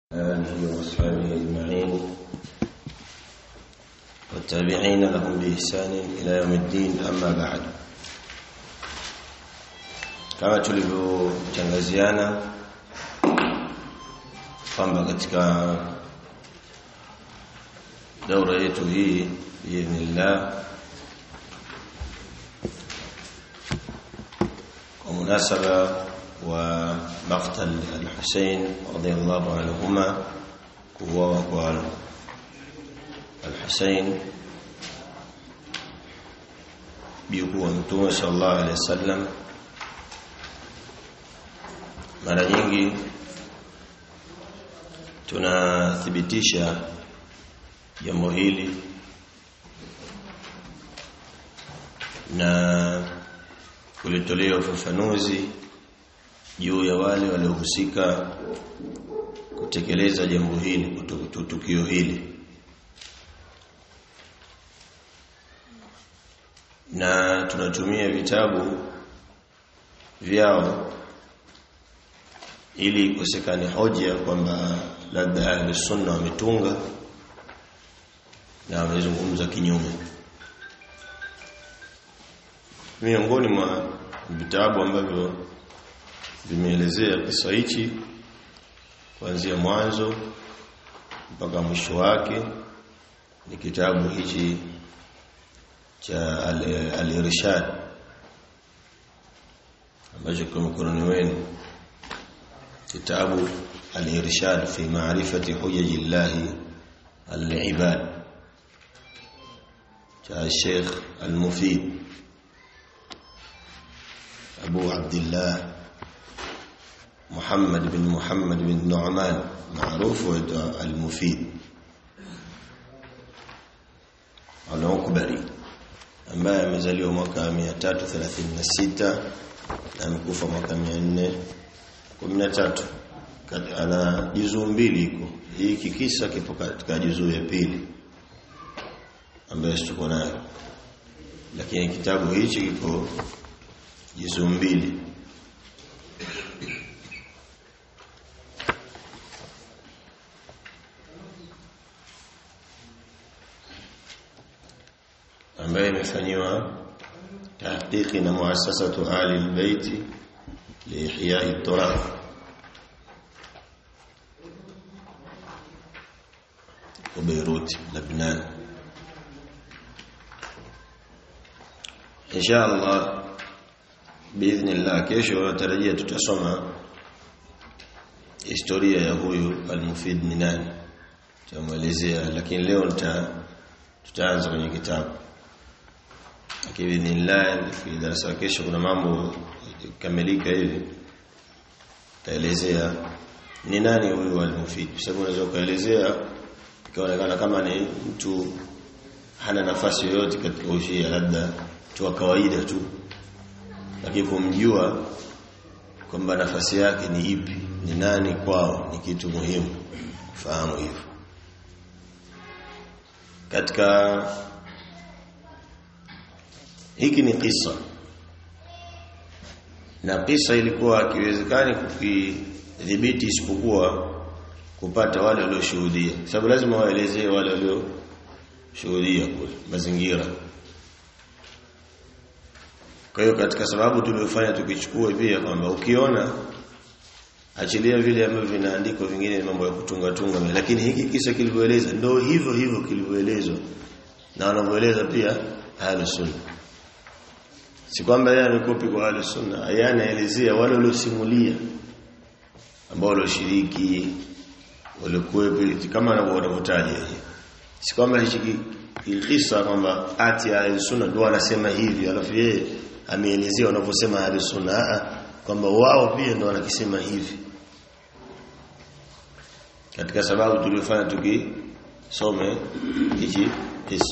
آله وأصحابه أجمعين والتابعين لهم بإحسان إلى يوم الدين أما بعد kama tulivyotangaziana kwamba katika daura yetu hii biidhnillah kwa munasaba wa maqtal al-Husayn radiyallahu anhuma kuuawa kwa al-Husayn biyuku wa Mtume sallallahu alaihi wasallam mara nyingi tunathibitisha jambo hili na kulitolea ufafanuzi juu ya wale waliohusika kutekeleza jambo hili tukio hili na tunatumia vitabu vyao ili ikosekane hoja kwamba labda ahli sunna wametunga na wamezungumza kinyume miongoni mwa vitabu ambavyo vimeelezea kisa hichi kuanzia mwanzo mpaka mwisho wake ni kitabu hichi cha al-irshad ambacho kwa mkononi wenu kitabu al-irshad fi ma'rifati hujaji Allah al-ibad cha Sheikh al-Mufid Abu Abdullah محمد بن محمد بن نعمان معروف المفيد al-Ukbari ambaye amezaliwa mwaka 336 na amekufa mwaka 413 ana juzuu mbili iko hii kikisa kipo katika juzuu ya pili ambayo tuko nayo lakini kitabu hichi kiko juzuu mbili ambaye imefanyiwa tahqiqi na muassasatu ali albayt liihya'i at-turath kwa Beirut Lebanon insha Allah biidhnillah kesho natarajia tutasoma historia ya huyu al-Mufid ni nani tutamuelezea lakini leo nita tutaanza kwenye kitabu biidhnillah fi darasa kesho kuna mambo kamilika hivi taelezea ni nani huyu al-Mufid kwa sababu unaweza kuelezea ikaonekana kama ni mtu hana nafasi yoyote katika ushia labda tu wa kawaida tu lakini kumjua kwamba nafasi yake ni ipi ni nani kwao ni kitu muhimu fahamu hivyo katika hiki ni kisa na kisa ilikuwa kiwezekani kukidhibiti isipokuwa kupata wale walioshuhudia sababu lazima waelezee wale walioshuhudia kule mazingira kwa hiyo katika sababu tuliyofanya tukichukue pia kwamba ukiona achilia vile ambavyo vinaandikwa vingine ni mambo ya kutunga tunga lakini hiki kisa kilivyoeleza ndio hivyo hivyo kilivyoelezwa na wanavyoeleza pia ahlus sunna si kwamba yeye amekopi kwa ahlus sunna yeye anaelezea wale waliosimulia ambao walioshiriki walikuwepo kama wanavyotaja si kwamba hichi kisa kwamba ati ahlus sunna ndio wanasema hivi alafu yeye ameelezea wanavyosema ahlus sunna kwamba wao pia ndio wanakisema hivi katika sababu tuliyofanya tukisome hichi kisa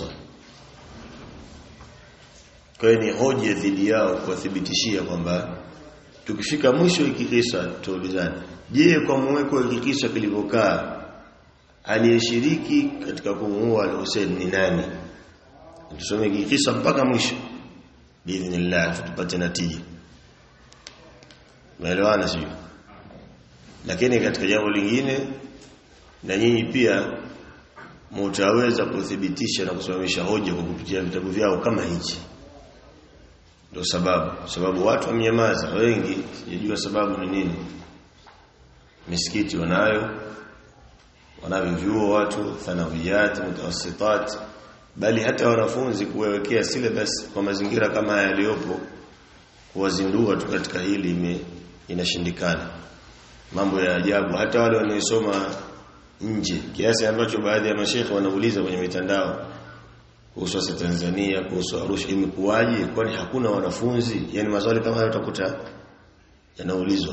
kwa hiyo ni hoja dhidi yao kuwathibitishia kwamba tukifika mwisho hiki kisa tuulizane je kwa muweko hiki kisa kilivyokaa aliyeshiriki katika kumuua al-Hussein ni nani tusome hiki kisa mpaka mwisho biidhnillah tupate natija Umeelewana sio? Lakini katika jambo lingine na nyinyi pia mtaweza kuthibitisha na kusimamisha hoja kwa kupitia vitabu vyao kama hichi ndio sababu sababu watu wamenyamaza wengi sijajua sababu ni nini misikiti wanayo wanavyo vyuo watu thanawiyat mutawassitat bali hata wanafunzi kuwekea syllabus kwa mazingira kama haya yaliyopo kuwazindua tu katika hili ime, inashindikana mambo ya ajabu hata wale wanaosoma nje kiasi ambacho baadhi ya mashekhe wanauliza kwenye mitandao kuhusu sasa Tanzania kuhusu Arusha imekuwaje kwani hakuna wanafunzi yani maswali kama hayo utakuta yanaulizwa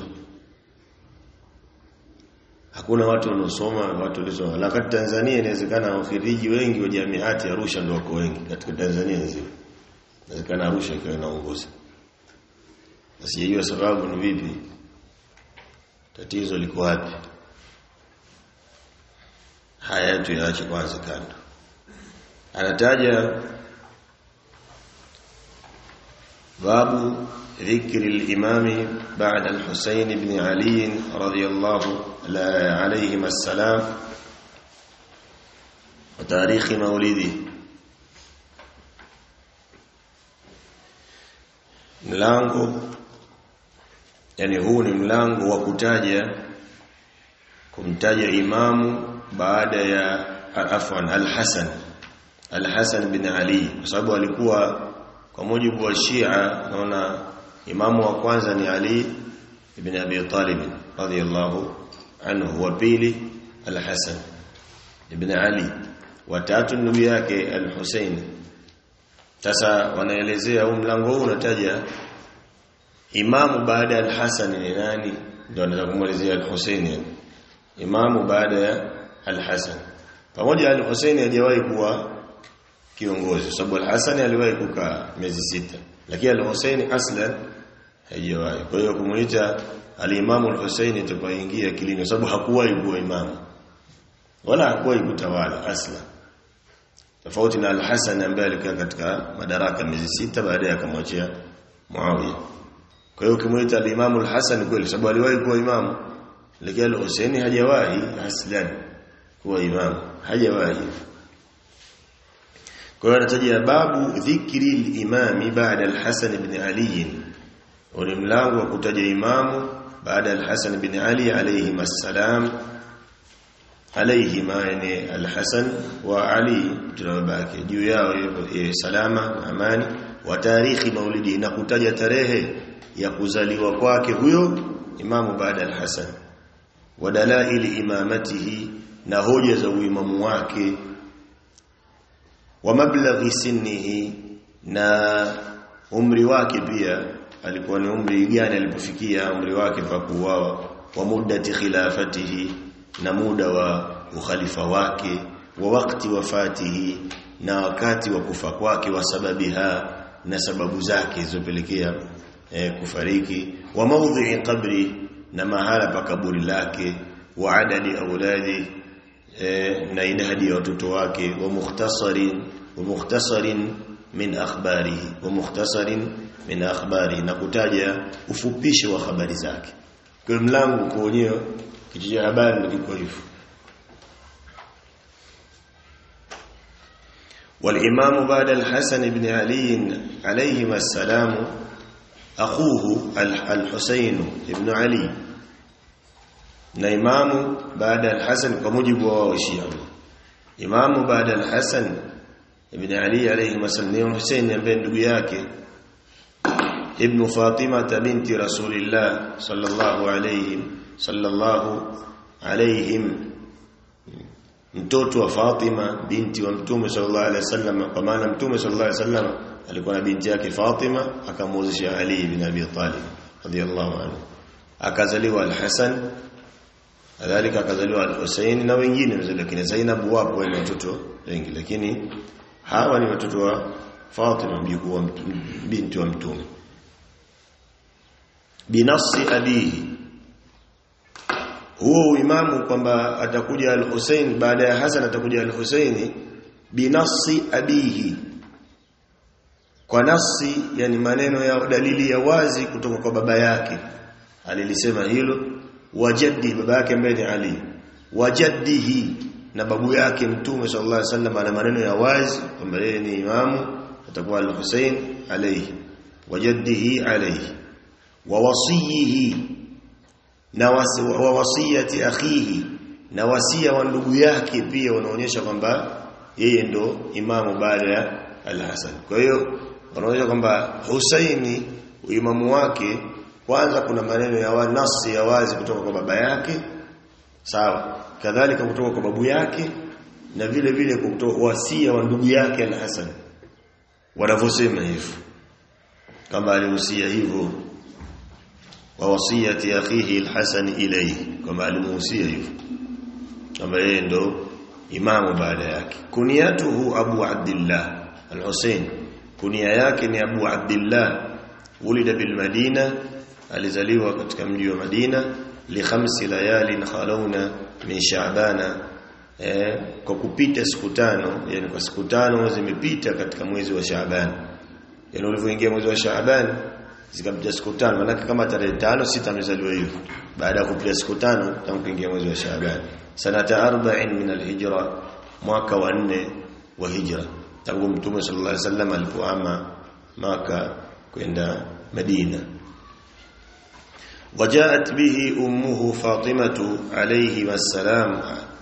hakuna watu wanaosoma watu walisoma lakini Tanzania inawezekana wafiriji wengi wa jamiati Arusha ndio wako wengi katika Tanzania nzima inawezekana Arusha ikiwa inaongoza sijajua sababu ni vipi tatizo liko wapi haya tuyaache kwanza kando anataja babu ذكر الإمام بعد الحسين بن علي رضي الله عليهما السلام وتاريخ مولده mlango yani huu ni mlango wa kutaja kumtaja imamu baada ya afwan al-Hasan al-Hasan bin Ali kwa sababu alikuwa kwa mujibu wa Shia naona imamu wa kwanza ni Ali ibn Abi Talib radhiyallahu anhu wa pili al-Hasan ibn Ali wa tatu ndugu yake al-Husayn sasa wanaelezea huu mlango huu unataja imamu baada ya al-Hasan ni nani ndio anataka kumwelezea al-Husayn yani imamu baada ya al-Hasan pamoja al-Husayn hajawahi kuwa kiongozi sababu al-Hasan aliwahi kukaa miezi sita lakini al-Husayn aslan hajawahi kwa hiyo kumuita al-Imamu al-Husayn tupaingia kilini sababu hakuwahi kuwa imamu wala hakuwahi kutawala aslan tofauti na al-Hasan ambaye alikaa katika madaraka miezi sita baadaye akamwachia Muawiya kwa hiyo kimuita al-Imamu al-Hasan kweli sababu aliwahi kuwa imamu lakini al-Husaini hajawahi aslan kuwa imamu hajawahi kwa hiyo anataja babu dhikri al-imami baada al-Hasan ibn Ali ni mlango wa kutaja imamu baada al-Hasan ibn Ali alayhi assalam alayhima yani al-Hasan wa Ali tunabaki juu yao salama na amani wa tarikhi maulidi na kutaja tarehe ya kuzaliwa kwake huyo imamu baada al-Hasan wa dalaili imamatihi na hoja za uimamu wake wa mablaghi sinnihi na umri wake pia alikuwa ni umri gani alipofikia umri wake pa kuuawa wa muddati khilafatihi na muda wa ukhalifa wake wa wakati wafatihi na wakati wa kufa kwake wa sababiha na sababu zake zilizopelekea eh, kufariki wa mawdhi'i qabri na mahala pa kaburi lake wa adadi auladi eh, na idadi ya watoto wake wa mukhtasarin wa mukhtasarin min akhbarihi wa mukhtasarin min akhbari na kutaja ufupisho wa habari zake kwa mlango kuonyea kitu cha habari ndio kiko hivyo والإمام بعد الحسن بن علي عليهما السلام أخوه الحسين بن علي na imamu baada al-Hasan kwa mujibu wa Shia imamu baada al-Hasan ibn Ali alayhi wasallam Hussein ambaye ndugu yake ibn Fatima binti Rasulillah sallallahu alayhi sallallahu alayhim mtoto wa Fatima binti wa Mtume sallallahu alayhi wasallam kwa maana Mtume sallallahu alayhi wasallam alikuwa na binti yake Fatima akamwozesha Ali ibn Abi Talib radiyallahu anhu akazaliwa al-Hasan kadhalika akazaliwa al-Husayn na wengine lakini Zainab wapo wale watoto wengi lakini hawa ni watoto wa Fatima mjukuu wa binti wa mtume binafsi abihi huo uimamu kwamba atakuja al-Husayn baada ya Hasan atakuja al-Husayn binafsi abihi kwa nafsi yani maneno ya dalili ya wazi kutoka kwa baba yake alilisema hilo wajaddi baba yake ambaye ni Ali wajaddihi na babu yake mtume sallallahu alaihi wasallam ana maneno ya wazi kwamba yeye ni imamu atakuwa al-Husayn alayhi wajaddihi alayhi wa wasiyihi na wa wasiyati akhihi na wasia wa ndugu yake pia wanaonyesha kwamba yeye ndo imamu baada ya al-Hasan kwa hiyo wanaonyesha kwamba Husaini uimamu wake kwanza kuna maneno ya wa nasi ya wazi kutoka kwa baba yake sawa kadhalika kutoka kwa babu yake na vile vile kutoka wasia wa ndugu yake al-Hasan wanavyosema hivyo kama alihusia hivyo wa wasiyati akhihi al-Hasan ilayhi kama alimuhusia hivyo kama yeye ndo imamu baada yake kuniyatuhu Abu Abdullah al-Husayn kunia yake ni Abu Abdullah ulida bil Madina alizaliwa katika mji wa Madina li khamsi layalin khalawna min Sha'bana eh, kwa kupita siku tano yani kwa siku tano zimepita katika mwezi wa Shaaban yani ulivyoingia mwezi wa Shaaban zikapita siku tano maana kama tarehe tano sita amezaliwa hivyo baada ya kupita siku tano tangu kuingia mwezi wa Shaaban sanata 40 min alhijra mwaka wa 4 wa hijra tangu mtume sallallahu alaihi wasallam alipohama maka kwenda Madina وجاءت به أمه فاطمة عليه السلام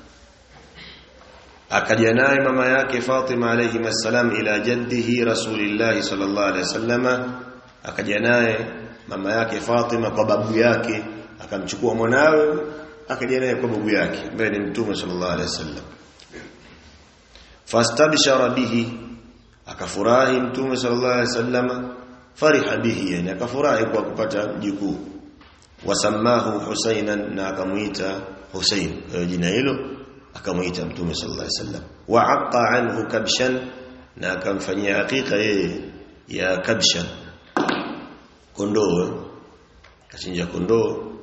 akaja naye mama yake Fatima alayhi masalam ila jaddihi Rasulillah sallallahu alayhi wasallama akaja naye mama yake Fatima kwa babu yake akamchukua mwanawe akaja naye kwa babu yake ambaye ni mtume sallallahu alayhi wasallam fastabshara bihi akafurahi mtume sallallahu alayhi wasallama fariha bihi yani akafurahi kwa kupata mjukuu wasamahu Husainan na akamuita Husain jina hilo akamuita mtume sallallahu alaihi wasallam wa aqa anhu kabshan na akamfanyia hakika yeye ya kabshan kondoo kachinja kondoo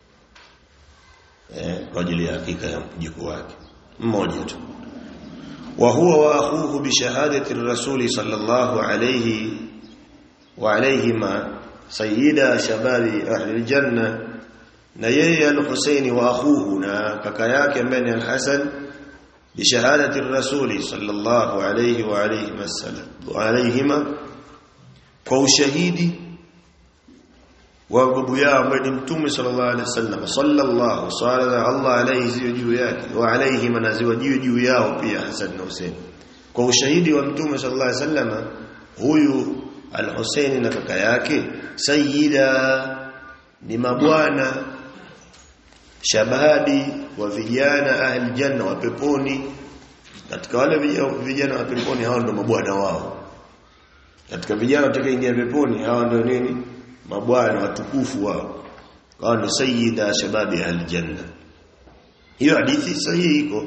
eh, kwa ajili ya hakika ya mjukuu wake mmoja tu wa huwa wa akhuhu bi shahadati rasuli sallallahu alayhi wa alayhima sayyida shababi ahli aljanna na yeye al-Husaini wa akhuhu na kaka yake ambaye ni al-Hasan bi shahadati rasuli sallallahu alayhi wa alayhi wasallam wa alayhima kwa ushahidi wa babu yao ambaye ni mtume sallallahu alayhi wasallam sallallahu sala Allah alayhi ziwe juu yake wa alayhi manaziwa juu juu yao pia Hasan na Husain kwa ushahidi wa mtume sallallahu alayhi wasallam huyu al-Husaini na kaka yake sayyida ni mabwana shababi wa vijana ahli janna wa peponi katika wale vijana wa peponi hao ndio mabwana wao katika vijana watakaoingia peponi hao ndio nini mabwana watukufu wao hao ndio sayyida shababi ahli janna hiyo hadithi sahihi iko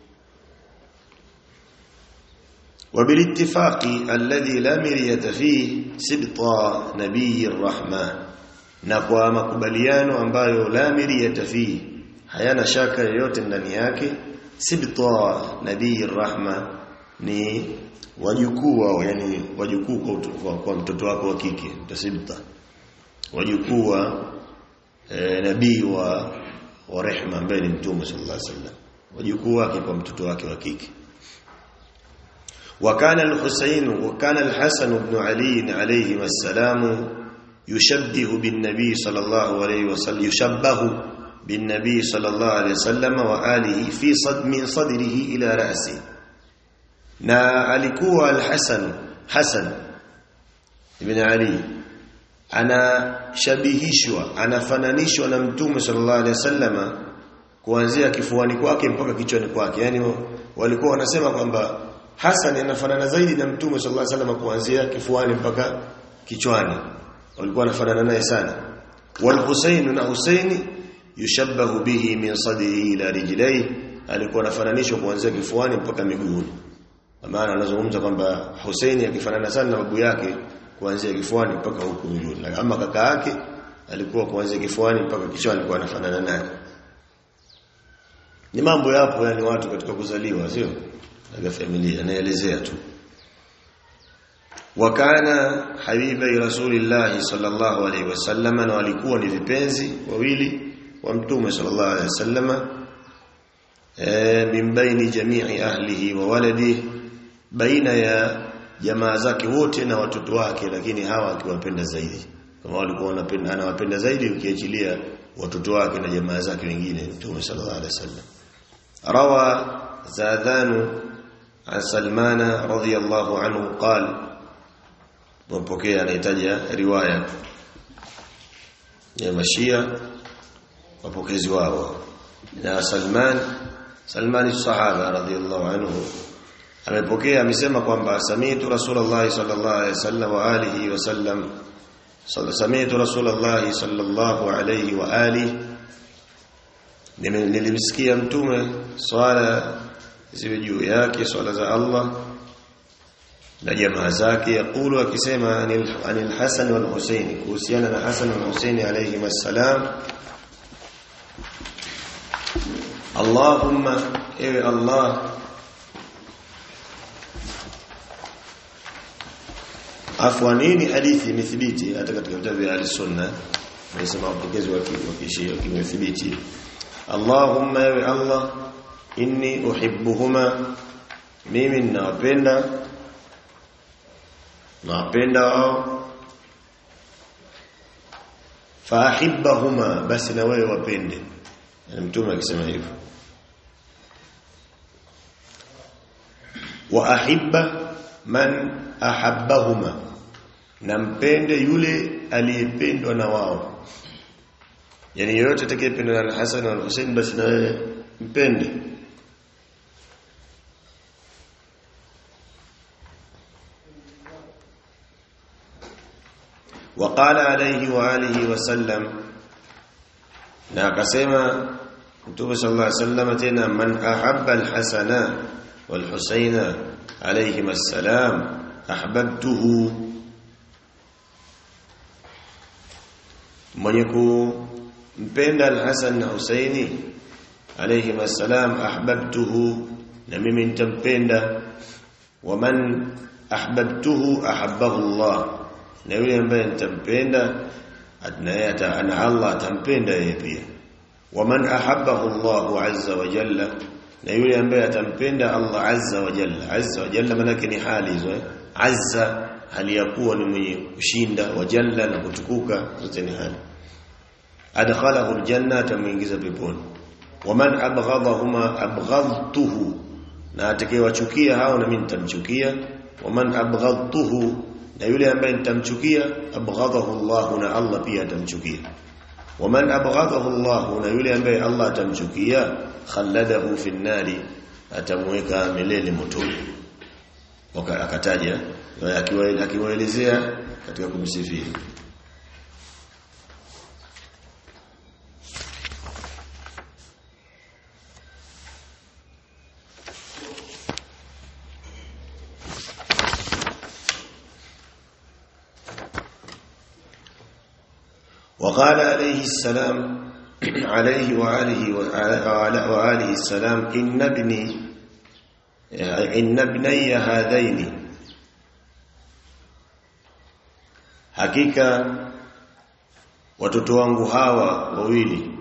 وبالاتفاق الذي لا مرية فيه سبط نبي الرحمن na kwa makubaliano ambayo la miriyata fi hayana shaka yoyote ndani yake sibta nabii rahma ni wajukuu wao yani wajukuu kwa, kwa mtoto wako wa kike tasibta wajukuu wa e, nabii wa wa rehma ambaye ni mtume sallallahu alaihi wasallam wajukuu wake kwa mtoto wake wa kike وكان الحسين وكان الحسن بن علي عليه السلام يشبه بالنبي صلى الله عليه وسلم يشبه بالنبي صلى الله عليه وسلم وآله في صد من صدره إلى رأسه na alikuwa al-Hasan Hasan ibn Ali anashabihishwa anafananishwa na mtume sallallahu alaihi wasallama kuanzia kifuani kwake mpaka kichwani kwake yani walikuwa wanasema kwamba Hasan anafanana zaidi na mtume sallallahu alaihi wasallama kuanzia kifuani mpaka kichwani walikuwa wanafanana naye sana wal Husayn na Husaini yushabbahu bihi min sadrihi ila rijlaihi alikuwa anafananishwa kuanzia kifuani mpaka miguuni maana anazungumza kwamba Husaini akifanana sana na babu yake kuanzia kifuani mpaka huku miguuni ama kaka yake alikuwa kuanzia kifuani mpaka kichwani alikuwa anafanana naye ni mambo yapo yani watu katika kuzaliwa sio na familia naelezea tu wakana habibai rasulillah sallallahu alaihi wasallam na walikuwa ni vipenzi wawili wa mtume sallallahu alaihi wasallam min baini jami'i ahlihi wa waladihi baina ya jamaa zake wote na watoto wake lakini hawa akiwapenda zaidi kama walikuwa wanapenda anawapenda zaidi ukiachilia watoto wake na jamaa zake wengine Mtume sallallahu alaihi wasallam rawa zadanu an salmana radhiyallahu anhu qala mpokea anahitaji riwaya ya mashia wapokezi wao na Salman Salman sahaba radhiyallahu anhu amepokea amesema kwamba sami'tu rasulullah sallallahu alaihi wasallam wa alihi wasallam sami'tu rasulullah sallallahu alaihi wa alihi nilimsikia mtume swala ziwe juu yake swala za Allah na jamaa zake yakulu akisema anil, anil Hasan wal Husayn kuhusiana na Hasan wal Husayn alayhi wassalam Allahumma ewe Allah afwa nini hadithi imethibiti hata katika vitabu vya al-sunna nasema wapokezi wa kishia kimethibiti Allahumma ewe Allah inni uhibbuhuma mimi ninawapenda nawapenda wao faahibbahuma basi na wewe wapende yani mtume akisema hivyo wa ahibba man ahabbahuma na mpende yule aliyependwa na wao yani yoyote atakayependwa na Hassan na Hussein basi na wewe mpende وقال عليه واله وسلم na akasema Mtume sallallahu alaihi wasallam tena man ahabba alhasana walhusaina alayhim assalam ahbabtuhu mwenye kumpenda alhasan na husaini alayhim assalam ahbabtuhu na mimi nitampenda waman ahbabtuhu ahabbahu Allah na yule ambaye nitampenda naye ana Allah atampenda yeye pia waman ahabbahu Allah azza wa jalla na yule ambaye atampenda Allah azza wa jalla azza wa jalla maana ni hali hizo azza hali ya kuwa ni mwenye kushinda wa jalla na kutukuka zote ni hali adkhalahu aljanna atamuingiza peponi waman abghadahuma abghadtuhu na atakayewachukia hao na mimi nitamchukia waman abghadtuhu na yule ambaye nitamchukia abghadahu Allah na Allah pia atamchukia waman abghadahu Allah na yule ambaye Allah atamchukia khalladahu fi nari atamweka milele motoni akataja akiwaelezea katika kumsifia وقال عليه السلام عليه وآله وآله السلام إن ابني إن ابني هذين hakika watoto wangu hawa wawili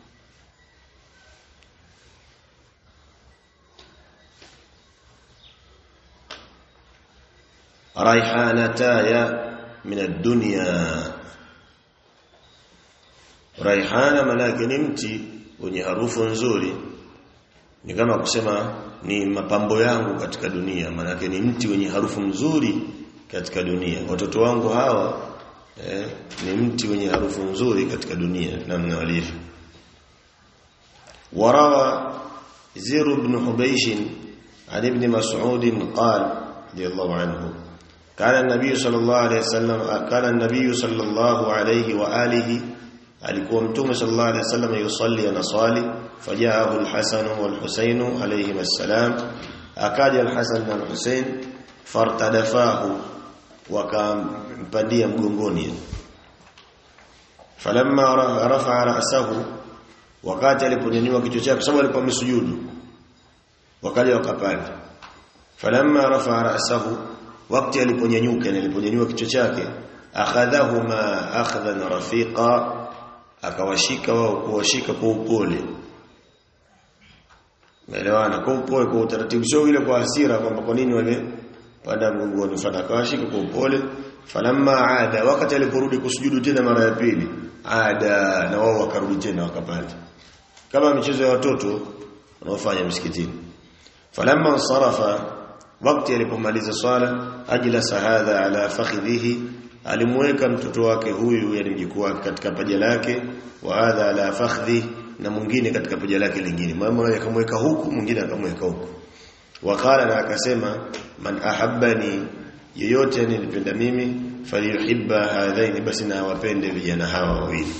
raihanataya min ad-dunya raihana manake ni mti wenye harufu nzuri ni kama kusema ni mapambo yangu katika dunia manake ni mti wenye harufu nzuri katika dunia watoto wangu hawa eh, ni mti wenye harufu nzuri katika dunia namna walivyo warawa زير بن حبيش عن ابن مسعود قال رضي الله عنه كان النبي صلى الله عليه وسلم كان النبي صلى الله عليه واله alikuwa mtume sallallahu alaihi wasallam yusalli anasali fajaahu alhasan walhusain alayhim assalam akaja alhasan na alhusain fartadafahu wakampandia mgongoni falamma rafa'a ra'sahu wakati aliponyanyua kichwa chake sababu alikuwa amesujudu wakaja wakapanda falamma rafa'a ra'sahu wakati aliponyanyuka aliponyanyua kichwa chake akhadhahuma akhdhan rafiqa akawashika wao kuwashika kwa upole Umeelewana? Kwa upole kwa utaratibu sio ile kwa hasira kwamba kwa nini wale panda mgongoni fana kawashika kwa upole falamma aada wakati aliporudi kusujudu tena mara ya pili ada na wao wakarudi tena wakapanda kama michezo ya watoto wanaofanya msikitini falamma sarafa wakati alipomaliza swala ajlasa hadha ala fakhidhihi alimweka mtoto wake huyu yani mjukuu wake katika paja lake wa hadha ala fakhdhi na mwingine katika paja lake lingine mama akamweka huku mwingine akamweka huku wakala na akasema man ahabbani yeyote anipenda mimi falyuhibba hadhaini basi na wapende vijana hawa wawili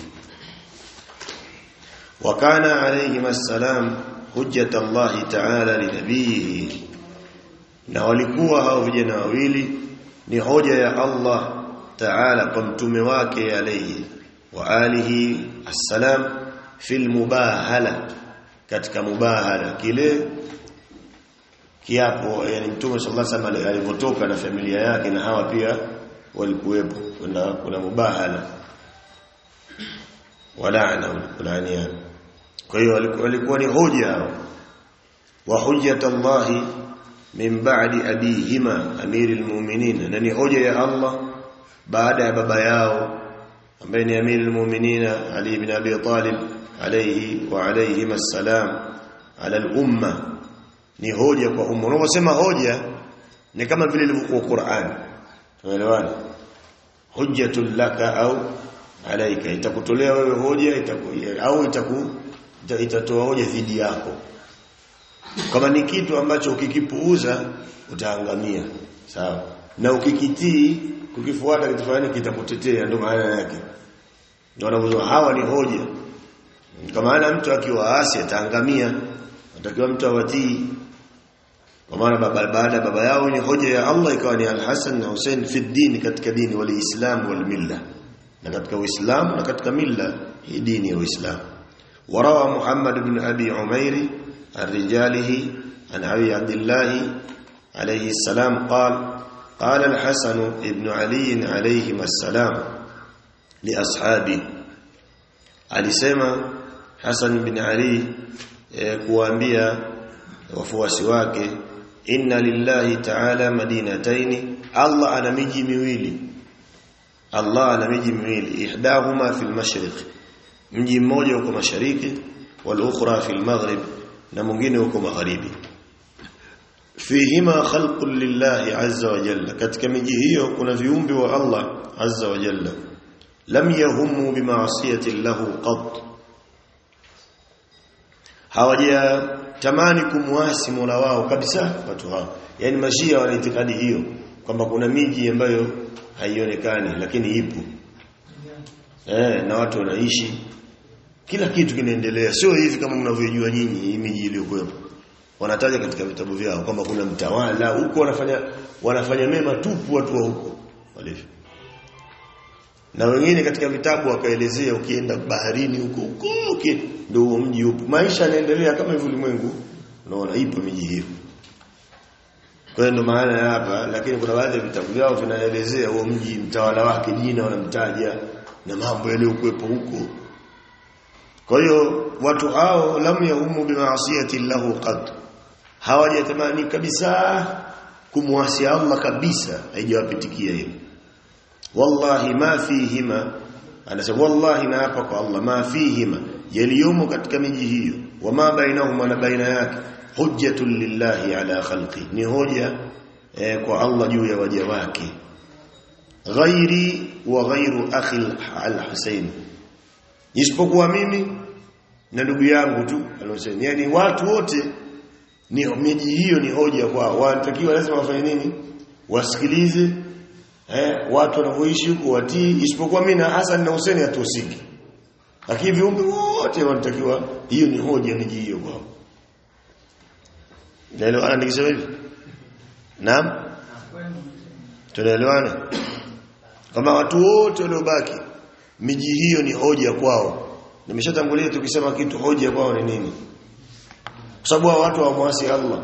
wakana alayhi assalam hujjat Allah ta'ala linabihi na walikuwa hao vijana wawili ni hoja ya Allah ta'ala kwa mtume wake alayhi wa alihi assalam fil mubahala katika mubahala kile kiapo yani mtume sallallahu alaihi wasallam alipotoka na familia yake na hawa pia walikuwepo kuna kuna mubahala walaana kulania kwa hiyo walikuwa ni hoja hao wa hujjat Allah min ba'di abihima amiril mu'minin na ni hoja ya Allah baada ya baba yao ambaye ni amirul mu'minin Ali ibn Abi Talib alayhi wa alayhim assalam ala al-umma ni hoja kwa umma unaposema hoja ni kama vile ilivyokuwa Qur'an tunaelewana hujjatul laka au alaika itakutolea wewe hoja itaku, au itaku itatoa hoja dhidi yako kama ni kitu ambacho ukikipuuza utaangamia sawa na ukikitii kukifuata kitu fulani kitakutetea ndio maana yake ndio wanavyosema hawa ni hoja kama maana mtu akiwa asi ataangamia atakiwa mtu awatii kwa maana baba baada baba yao ni hoja ya Allah ikawa ni Al-Hasan na Hussein fi dini katika dini wal Islam wal milla na katika Uislamu na katika milla hii dini ya Uislamu warawa Muhammad ibn Abi Umair الرجاله عن أبي عبد الله عليه السلام قال قال الحسن ابن علي عليهما السلام لأصحابه alisema Hassan bin Ali e, kuambia wafuasi wake inna lillahi ta'ala madinataini Allah ana miji miwili Allah ana miji miwili ihdahuma fil mashriq mji mmoja uko mashariki wal ukhra fil maghrib na mwingine uko magharibi fihima khalqun lillahi azza wa jalla katika miji hiyo kuna viumbe wa Allah azza wa jalla lam yahumu bimaasiyati lahu qat hawaja tamani kumwasi Mola wao kabisa watu hao yani mashia wana itikadi hiyo kwamba kuna miji ambayo haionekani lakini ipo eh na watu wanaishi kila kitu kinaendelea sio hivi kama mnavyojua nyinyi hii miji iliyokuwepo wanataja katika vitabu vyao kwamba kuna mtawala huko wanafanya wanafanya mema tupu watu wa huko walivyo na wengine katika vitabu wakaelezea ukienda baharini huko huko ndio huo mji upo maisha yanaendelea kama hivyo ulimwengu unaona ipo miji hiyo kwa hiyo ndo maana ya hapa lakini kuna baadhi ya vitabu vyao vinaelezea huo mji mtawala wake jina wanamtaja na mambo yaliyokuwepo huko kwa hiyo watu hao lam yahumu bimaasiyati lahu qad hawajatamani kabisa kumwasi Allah kabisa haijawapitikia hiyo wallahi ma fihima anasema wallahi na hapa kwa Allah ma fihima yaliyomo katika miji hiyo wama bainahuma na baina yake hujjatun lillahi ala khalqi ni hoja eh, kwa Allah juu ya waja wake ghairi wa ghairu akhi al-Husayn isipokuwa mimi na ndugu yangu tu alosema yani watu wote ni miji hiyo ni hoja kwao wanatakiwa lazima wafanye nini wasikilize eh watu wanavyoishi huko watii isipokuwa mimi na Hassan na Hussein hatuhusiki lakini viumbe wote wanatakiwa hiyo ni hoja miji hiyo kwao Naelewana nikisema hivi? Naam? Tunaelewana? Kama watu wote waliobaki miji hiyo ni hoja kwao. Nimeshatangulia tukisema kitu hoja kwao ni nini? Kwa sababu watu hawamwasi Allah.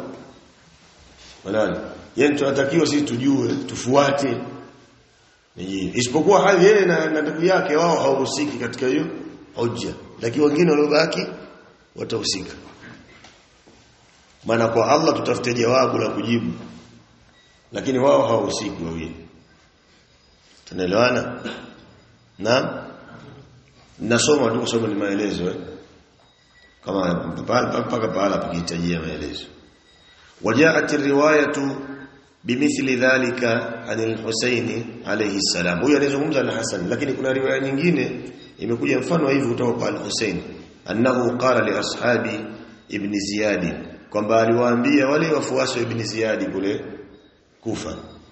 Wala yeye tunatakiwa sisi tujue, tufuate miji. Isipokuwa hali yeye na ndugu yake wao hawahusiki katika hiyo hoja. Lakini wengine waliobaki watahusika. maana kwa Allah tutafute jawabu la kujibu lakini wao hawahusiki wawili tunaelewana naam nasoma tu kusoma ni maelezo eh kama mpaka pahala pakihitajia maelezo wajaat riwayatu bimithli dhalika anil Husaini alayhi salam huyo anazungumza na Hasan lakini kuna riwaya nyingine imekuja mfano hivi kutoka kwa al-Husain annahu qala li ashabi ibn Ziyad kwamba aliwaambia wale wafuasi wa ibn Ziyad kule Kufa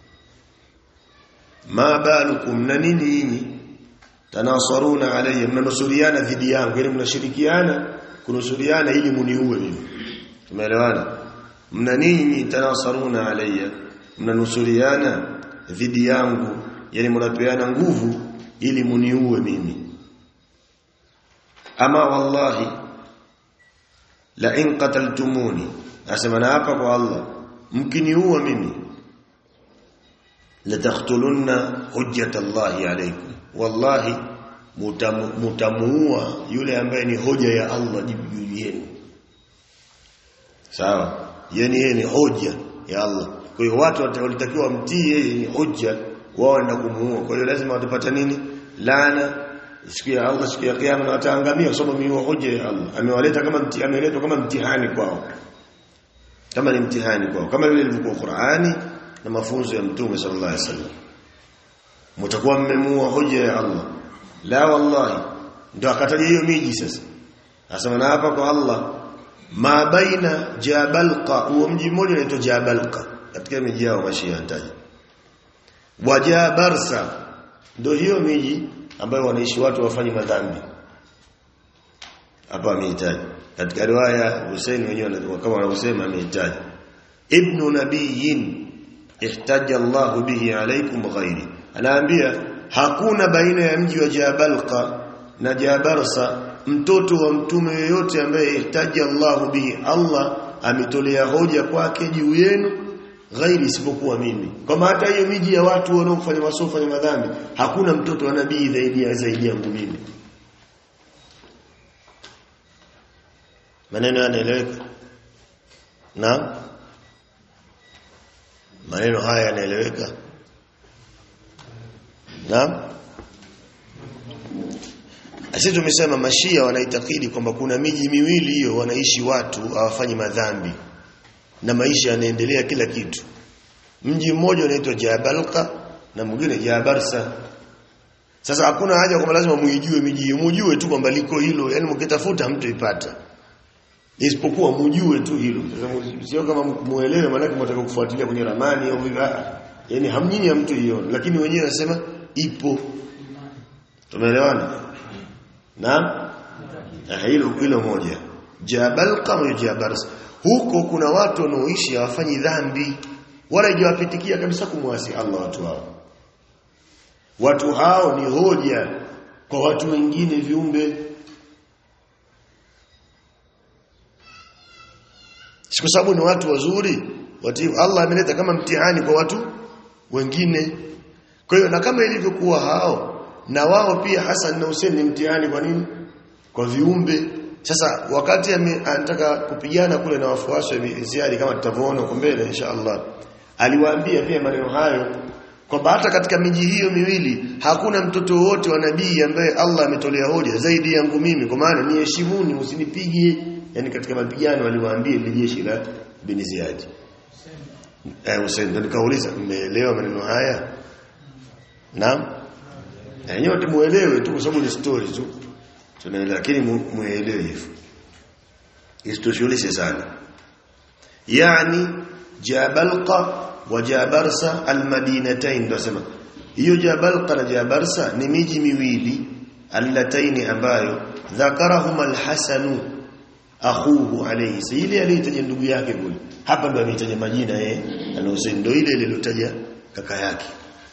ma balukum na nini nyinyi tanasaruna alayya mnanusuriana dhidi yangu yani mnashirikiana kunusuriana ili muniue mimi tumeelewana mna nini tanasaruna alayya mnanusuriana dhidi yangu yani mnapeana nguvu ili muniue mimi ama wallahi la in qataltumuni asema na hapa kwa Allah mkiniua mimi la taqtulunna hujjata Allah alaykum wallahi mutamuua yule ambaye ni hoja ya Allah juu yenu sawa yani yeye ni hoja ya Allah kwa hiyo watu walitakiwa mtii yeye ni hoja wao na kumuua kwa hiyo lazima watapata nini laana siku ya Allah siku ya kiyama na wataangamia kwa sababu ni hoja ya Allah amewaleta kama mti ameletwa kama mtihani kwao kama ni mtihani kwao kama vile ilivyokuwa Qur'ani na mafunzo ya Mtume sallallahu alaihi wasallam mtakuwa mmemuua hoja ya Allah la wallahi ndio akataja hiyo miji sasa asema na hapa kwa Allah ma baina jabalqa huo mji mmoja unaitwa jabalqa katika miji yao mashia antaja wajabarsa ndio hiyo miji ambayo wanaishi watu wafanye madhambi hapa amehitaji katika riwaya Hussein wenyewe kama wanavyosema amehitaji ibnu nabiyin ihtaja Allah bihi alaykum ghairi anaambia hakuna baina ya mji wa Jabalqa na Jabarsa mtoto wa mtume yoyote ambaye ihtaji Allah bihi Allah ametolea hoja kwake juu yenu ghairi isipokuwa mimi kama hata hiyo miji ya watu wanaofanya masofa na madhambi hakuna mtoto wa nabii zaidi ya zaidi yangu mimi maneno yanaeleweka na maneno haya yanaeleweka Naam. Sisi tumesema mashia wanaitakidi kwamba kuna miji miwili hiyo wanaishi watu hawafanyi madhambi na maisha yanaendelea kila kitu. Mji mmoja unaitwa Jabalqa na mwingine Jabarsa. Sasa hakuna haja kwamba lazima muijue miji mujue tu kwamba liko hilo, yani mkitafuta mtaipata. Isipokuwa mujue tu hilo. Sasa sio kama muelewe maana mtaka kufuatilia kwenye ramani au vile. Yaani hamnyinyi mtu hiyo, lakini wenyewe nasema ipo tumeelewana naam hilo hilo moja jabal kama jabars huko kuna watu wanaoishi hawafanyi dhambi wala hajawapitikia kabisa kumwasi Allah watu hao watu hao ni hoja kwa watu wengine viumbe kwa sababu ni watu wazuri watu Allah ameleta kama mtihani kwa watu wengine kwa hiyo na kama ilivyokuwa hao na wao pia Hassan na Hussein ni mtihani kwa nini? Kwa viumbe. Sasa wakati anataka kupigana kule na wafuasi wa Ziyad kama tutavyoona huko mbele inshallah. Aliwaambia pia maneno hayo kwamba hata katika miji hiyo miwili hakuna mtoto wote wa nabii ambaye Allah ametolea hoja zaidi yangu mimi kwa maana niheshimuni usinipige yani katika mapigano aliwaambia ile jeshi la bin Ziyad. Eh Hussein ndio nikauliza mmeelewa maneno haya? Naam. Na nyote muelewe tu kwa sababu ni story tu. Tunaelewa lakini muelewe hivyo. Isitoshulishe sana. Yani Jabalqa wa Jabarsa almadinatain ndio sema. Hiyo Jabalqa na Jabarsa ni miji miwili allataini ambayo dhakarahum alhasanu akhuhu alayhi ile aliyetaja ndugu yake kule hapa ndo ametaja majina yeye anahusaini ndo ile ile iliyotaja kaka yake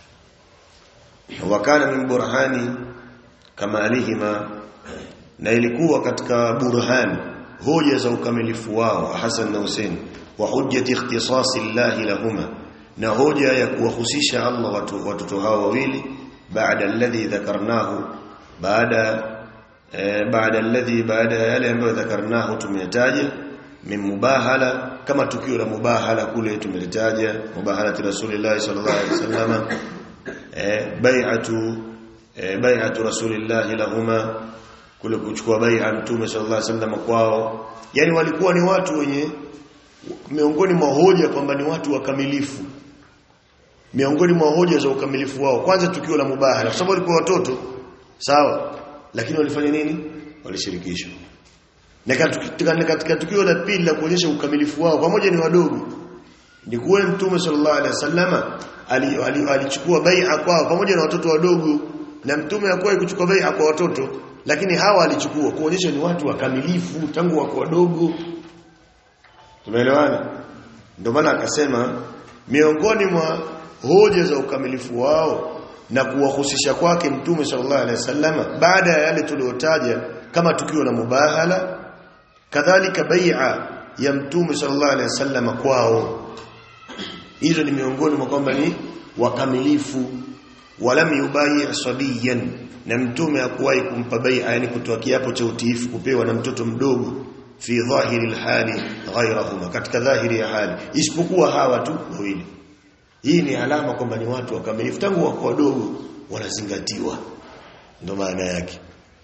wakana min burhani kama alihima na ilikuwa katika burhan hoja za ukamilifu wao Hassan na Hussein wa hujjati ikhtisasi Allah lahuma na hoja ya kuwahusisha Allah watu watoto hao wawili baada alladhi dhakarnahu baada baada alladhi baada yale ambayo dhakarnahu tumetaja min mubahala kama tukio la mubahala kule tumelitaja mubahalati rasulillah sallallahu alaihi wasallam eh bai'atu eh, bai'atu rasulillah lahuma kule kuchukua bai'a mtume sallallahu alaihi wasallam kwao yani walikuwa ni watu wenye miongoni mwa hoja kwamba ni watu wakamilifu miongoni mwa hoja za ukamilifu wao kwanza tukio la mubahala kwa sababu walikuwa watoto sawa lakini walifanya nini walishirikishwa na katika, katika tukio la pili la kuonyesha ukamilifu wao pamoja ni wadogo ni kuwa mtume sallallahu alaihi wasallama alichukua bai'a kwao pamoja na watoto wadogo na mtume hakuwahi kuchukua bai'a kwa watoto lakini hawa alichukua kuonyesha ni watu wakamilifu tangu wako wadogo tumeelewana ndio maana akasema miongoni mwa hoja za ukamilifu wao na kuwahusisha kwake mtume sallallahu alaihi wasallam baada ya yale tuliyotaja kama tukio la mubahala kadhalika bai'a ya mtume sallallahu alaihi wasallam kwao hizo ni miongoni mwa kwamba ni wakamilifu walam yubai sabiyan na mtume hakuwahi kumpa bai'a yani kutoa kiapo cha utiifu kupewa na mtoto mdogo fi dhahiri alhali ghayrahuma katika dhahiri ya hali isipokuwa hawa tu wawili hii ni alama kwamba ni watu wakamilifu tangu wako wadogo wanazingatiwa ndio maana yake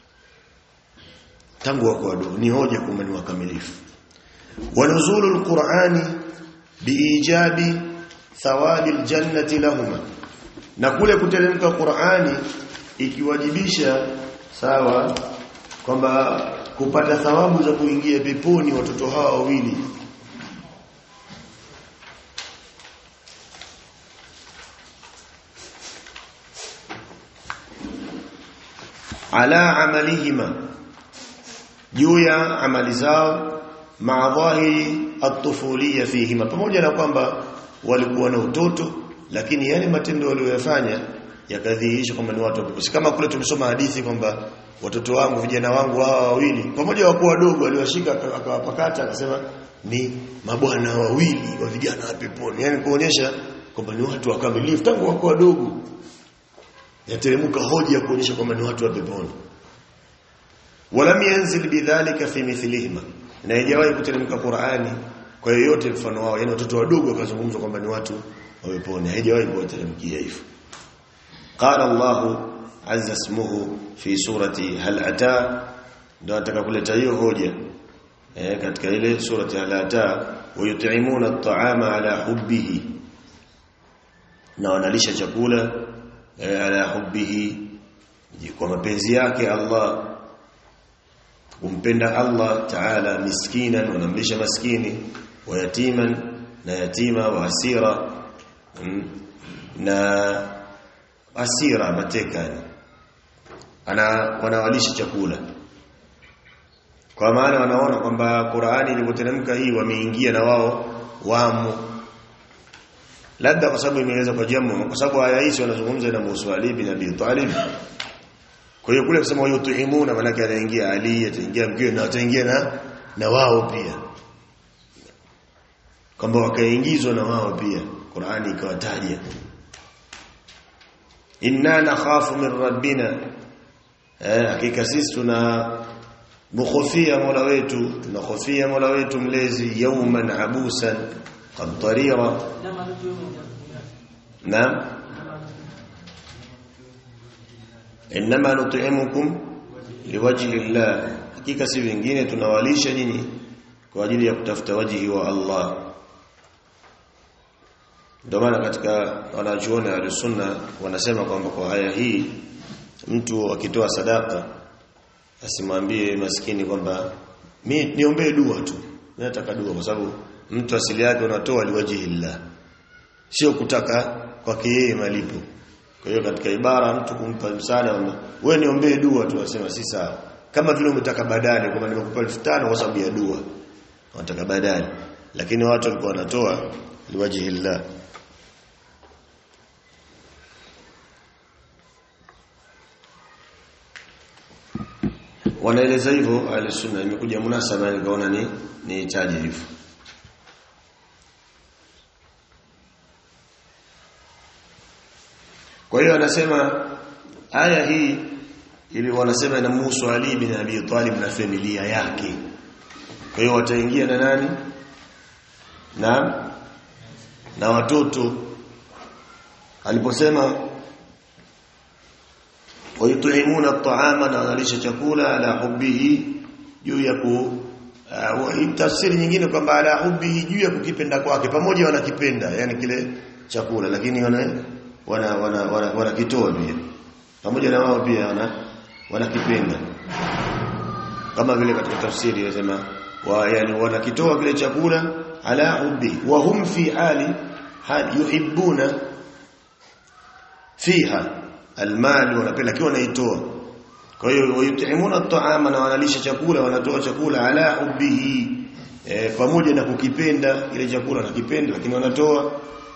tangu wako wadogo ni hoja kwamba ni wakamilifu wanuzulu alqur'ani biijabi thawabi aljannati lahuma na kule kuteremka Qur'ani ikiwajibisha sawa kwamba kupata thawabu za kuingia peponi watoto hawa wawili ala amalihima juu ya amali zao maadhahi at-tufuliyya fihima pamoja na kwamba walikuwa na utoto lakini yale matendo waliyofanya yakadhihirisha kwamba ni watu wapepo kama kule tumesoma hadithi kwamba watoto wangu vijana wangu hawa wawili pamoja wakuwa wadogo aliwashika akawapakata akasema ni mabwana wawili wa vijana wa peponi yani kuonyesha kwamba ni watu wakamilifu tangu wako wadogo yateremka hoja ya kuonyesha kwamba ni watu wa peponi walam yanzil bidhalika fi mithlihima na haijawahi kuteremka Qur'ani kwa yoyote mfano wao yani watoto wadogo wakazungumzwa kwamba ni watu wa peponi haijawahi kuwateremkia hivyo qala Allah azza ismuhu fi surati hal ata ndio nataka kuleta hiyo hoja eh katika ile surati hal ata wayut'imuna at'ama ala hubbihi na wanalisha chakula eh, ala hubbihi kwa mapenzi yake Allah kumpenda Allah Ta'ala miskinan wanamlisha maskini wa yatiman na yatima wa asira na asira mateka ana wanawalisha chakula kwa maana wanaona kwamba Qur'ani ilipoteremka hii wameingia na wao wamo labda kwa sababu imeweza kwa jamu kwa sababu aya hizi wanazungumza na Musa Ali bin Abi Talib kwa hiyo kule kusema yutuimuna maana yake anaingia Ali ataingia mkeo na ataingia na na wao pia kwamba wakaingizwa na wao pia Qur'ani ikawataja inna nakhafu min rabbina eh hakika sisi tuna mukhofia Mola wetu tunahofia Mola wetu mlezi yawman abusan qamtarira naam inma nut'imukum liwajhi Allah hakika si vingine tunawalisha nyinyi kwa ajili ya kutafuta wajihi wa Allah ndio maana katika wanachuoni wa sunna wanasema kwamba kwa haya hii mtu akitoa sadaka asimwambie maskini kwamba mi niombee dua tu mimi nataka dua kwa sababu mtu asili yake unatoa liwajihi Allah sio kutaka kwake yeye malipo kwa hiyo katika ibara mtu kumpa msaada wewe niombee dua tu asema si sawa kama vile umetaka badali kama nimekupa 1500 kwa sababu ya dua unataka badali lakini watu walikuwa wanatoa liwajihi Allah wanaeleza hivyo alisunna imekuja munasaba nikaona ni ni taji hivyo kwa hiyo anasema aya hii ili wanasema inamhusu Ali bin Abi Talib na familia yake kwa hiyo wataingia na nani na na watoto aliposema wayut'imuna at'ama na wanalisha chakula ala hubbihi juu ya ku uh, tafsiri nyingine kwamba ala hubbihi juu ya kukipenda kwake pamoja wanakipenda yani kile chakula lakini wana wana wana, wana, wana kitoa pia pamoja na wao pia wana wanakipenda kama vile katika tafsiri inasema wa yani wanakitoa kile chakula ala hubbi wa hum fi hali hal yuhibbuna fiha almal wanapenda kiwa wanaitoa kwa hiyo wayutimuna at'ama na wanalisha chakula wanatoa chakula ala hubbihi e, pamoja na kukipenda ile chakula wanakipenda lakini wanatoa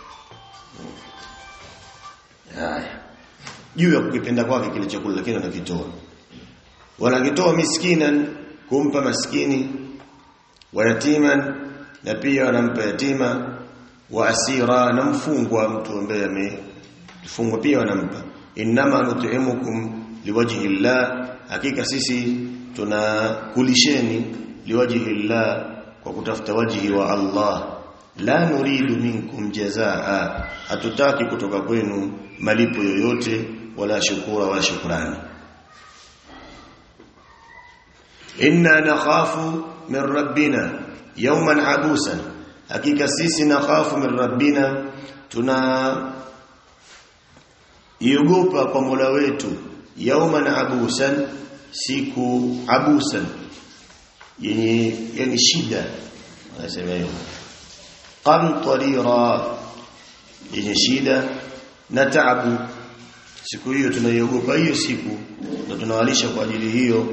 haya juu ya kukipenda kwake kile chakula lakini wanakitoa wanakitoa miskinan kumpa maskini wa yatiman na pia wanampa yatima wa asira na mfungwa mtu ambaye amefungwa pia wanampa inma nut'imukum liwajhi llah hakika sisi tunakulisheni liwajhi llah kwa kutafuta wajhi wa Allah la nuridu minkum jazaa hatutaki kutoka kwenu malipo yoyote wala shukura wala shukrani inna nakhafu min rabbina yawman abusan hakika sisi nakhafu min rabbina tuna iogopa kwa Mola wetu yawman abusan siku abusan yenye yani shida anasema hiyo qamtarira yenye shida na taabu siku hiyo tunaiogopa hiyo siku na tunawalisha kwa ajili hiyo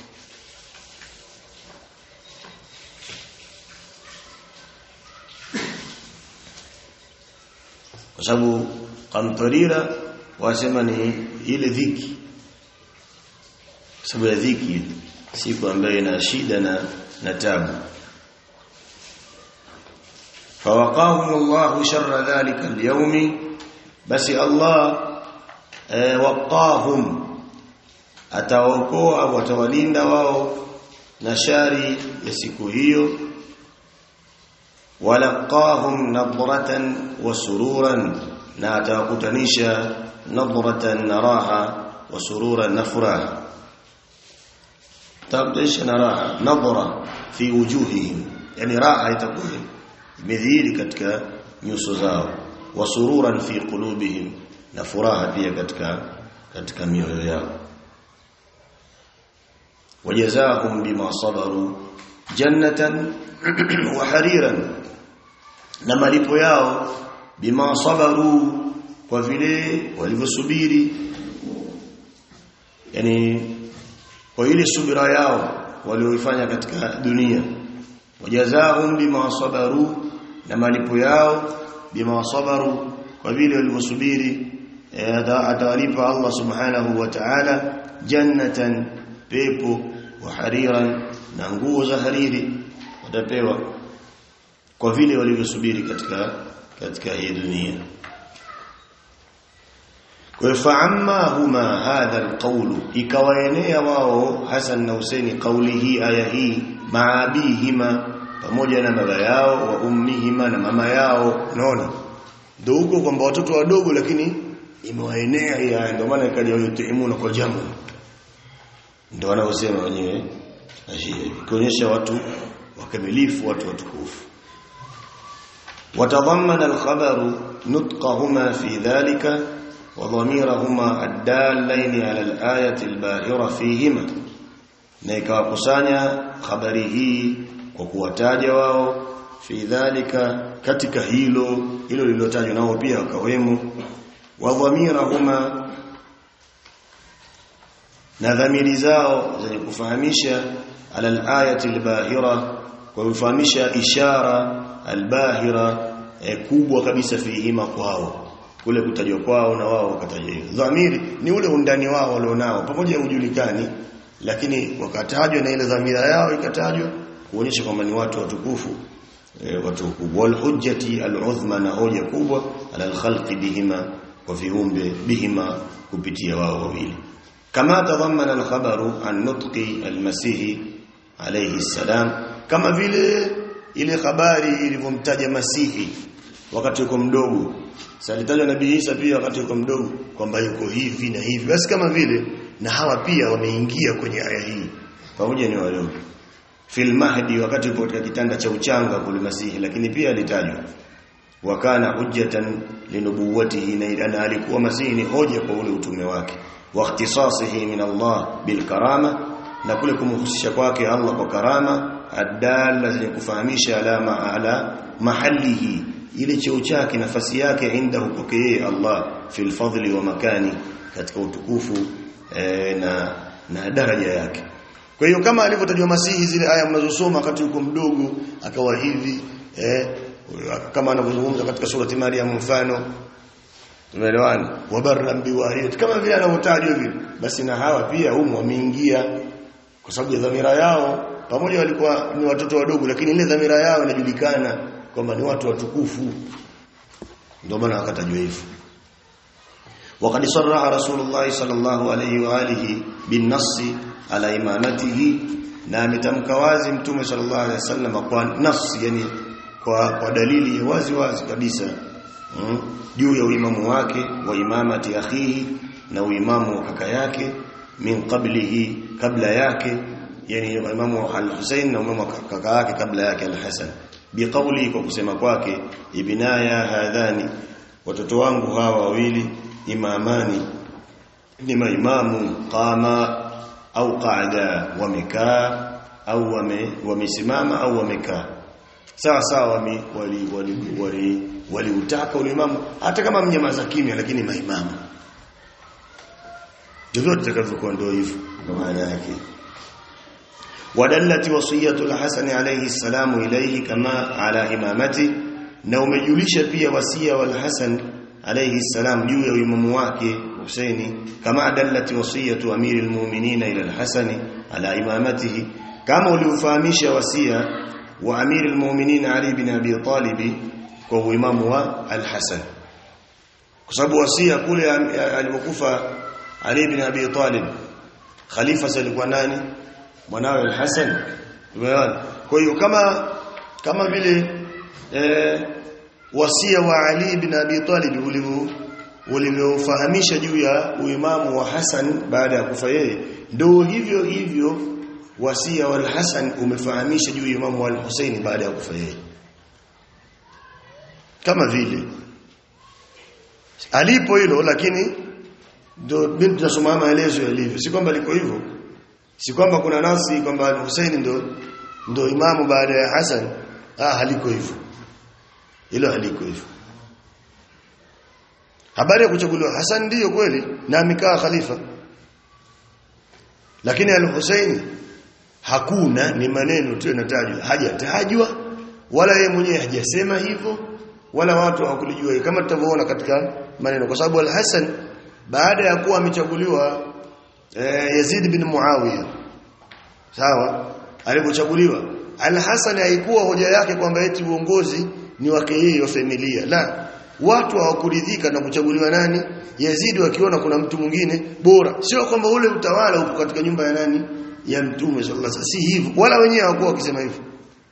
kwa sababu qamtarira wasema ni ile dhiki sababu ya dhiki siku ambayo ina shida na na tabu فوقاهم الله شر ذلك اليوم بس الله وقاهم atawaokoa watawalinda wao na shari ya siku hiyo walaqahum nadratan wa sururan na atawakutanisha nadratan na raha wa sururan na furaha tabdisha na raha nadra fi wujuhihim yani raha itakuwa imedhihiri katika nyuso zao wa sururan fi qulubihim na furaha pia katika katika mioyo yao wajazahum bima sabaru jannatan wa hariran na malipo yao bima sabaru kwa vile walivyosubiri yani kwa ile subira yao walioifanya katika dunia wajazahum bima sabaru na malipo yao bima sabaru kwa vile walivyosubiri atawalipa Allah subhanahu wa ta'ala jannatan pepo wa hariran na nguo za hariri watapewa kwa vile walivyosubiri katika katika hii dunia kwa faamma huma hadha alqawlu ikawaenea wao Hasan na Husaini kauli hii aya hii maabihima pamoja na baba yao wa ummihima na mama yao unaona ndio huko kwamba watoto wadogo lakini imewaenea hii aya ndio maana ikaja yutimuna kwa jamu ndio wanaosema wenyewe ikionyesha watu wakamilifu watu watukufu watadhammana alkhabaru nutqahuma fi dhalika وضميرهما الدالين على الآية الباهرة فيهما na ikawakusanya habari hii kwa kuwataja wao fi dhalika katika hilo hilo lililotajwa nao pia wakawemo wa dhamirahuma na dhamiri zao zenye kufahamisha ala alayati albahira kwa kufahamisha ishara albahira eh, kubwa kabisa fihima kwao kule kutajwa kwao na wao wakatajwa hivyo dhamiri ni ule undani wao walionao pamoja na ujulikani lakini wakatajwa na ile dhamira yao ikatajwa kuonyesha kwamba ni watu watukufu e, watu wakubwa wal hujjati al uzma na hoja kubwa ala al khalqi bihima wa viumbe bihima kupitia wao wawili kama tadhammana al khabaru an nutqi al masih alayhi salam kama vile ile habari ilivyomtaja Masihi wakati yuko mdogo salitajwa nabii Isa pia wakati yuko mdogo kwamba yuko hivi na hivi basi kama vile na hawa pia wameingia kwenye aya hii pamoja ni wadogo fil mahdi wakati yupo katika kitanda cha uchanga kule Masihi lakini pia alitajwa wakana hujjatan linubuwatihi na alikuwa Masihi ni hoja kwa ule utume wake wa ikhtisasihi min Allah bil karama na kule kumhusisha kwake Allah kwa karama adalla zenye kufahamisha alama ala mahalihi ile cheo chake nafasi yake inda hupokee Allah fil fadli wa makani katika utukufu e, na na daraja yake kwa hiyo kama alivyotajwa Masihi zile aya mnazosoma wakati yuko mdogo akawa hivi eh, kama anavyozungumza katika surati Maryam mfano tumeelewana wabarran biwalidati kama vile anavyotajwa vile basi na hawa pia humo wameingia kwa sababu ya dhamira yao pamoja walikuwa ni watoto wadogo lakini ile dhamira yao inajulikana kwamba ni watu watukufu ndio maana akatajwa hivyo وقد صرح رسول الله صلى الله عليه واله بالنص على امامته na ametamka wazi mtume sallallahu alaihi wasallam kwa nafsi yani kwa, kwa dalili wazi wazi kabisa juu mm, ya uimamu wake wa imamati akhihi na uimamu wa kaka yake min qablihi kabla yake yani imamu al-Husayn na imamu kaka yake kabla yake al-Hasan biqauli kwa kusema kwake ibnaya hadhani watoto wangu hawa wawili imamani ni maimamu qama au qaada wamekaa au wame wamesimama au wamekaa sawa sawa wali wali wali wali waliutaka ulimamu hata kama mnyamaza kimya lakini maimamu vyovyote takavyokuwa ndio hivyo ndio maana yake wadallati wasiyatu al-Hasan alayhi salamu ilayhi kama ala imamati na umejulisha pia wasia wal Hasan alayhi salam juu ya imamu wake Husaini kama dallati wasiyatu amiril mu'minin ila al-Hasan ala imamatihi kama uliufahamisha wasia wa amiril mu'minin Ali bin Abi Talib kwa uimamu wa al-Hasan kwa sababu wasia kule alipokufa Ali bin Abi Talib khalifa alikuwa nani mwanawe al-Hasan umeona kwa hiyo kama kama vile eh, wasia wa Ali bin Abi Talib ulivyo ulivyofahamisha juu ya uimamu wa Hasan baada ya kufa yeye ndio hivyo hivyo wasia wa al-Hasan umefahamisha juu ya imamu wa al-Husaini baada ya kufa yeye kama vile alipo hilo lakini ndio binti tunasoma maelezo yalivyo si kwamba liko hivyo si kwamba kuna nasi kwamba Hussein ndo ndo imamu baada ya Hassan ah haliko hivyo hilo haliko hivyo habari ya kuchaguliwa Hassan ndiyo kweli na amekaa khalifa lakini al-Hussein hakuna ni maneno tu yanatajwa hajatajwa wala yeye mwenyewe hajasema hivyo wala watu hawakulijua kama tutavyoona katika maneno kwa sababu al-Hasan baada ya kuwa amechaguliwa eh, Yazid bin Muawiya sawa alipochaguliwa Al-Hasan haikuwa hoja yake kwamba eti uongozi ni wake yeye wa familia la watu hawakuridhika na kuchaguliwa nani Yazid wakiona kuna mtu mwingine bora sio kwamba ule utawala uko katika nyumba ya nani ya mtume sallallahu alaihi wasallam si hivyo wala wenyewe hawakuwa wakisema hivyo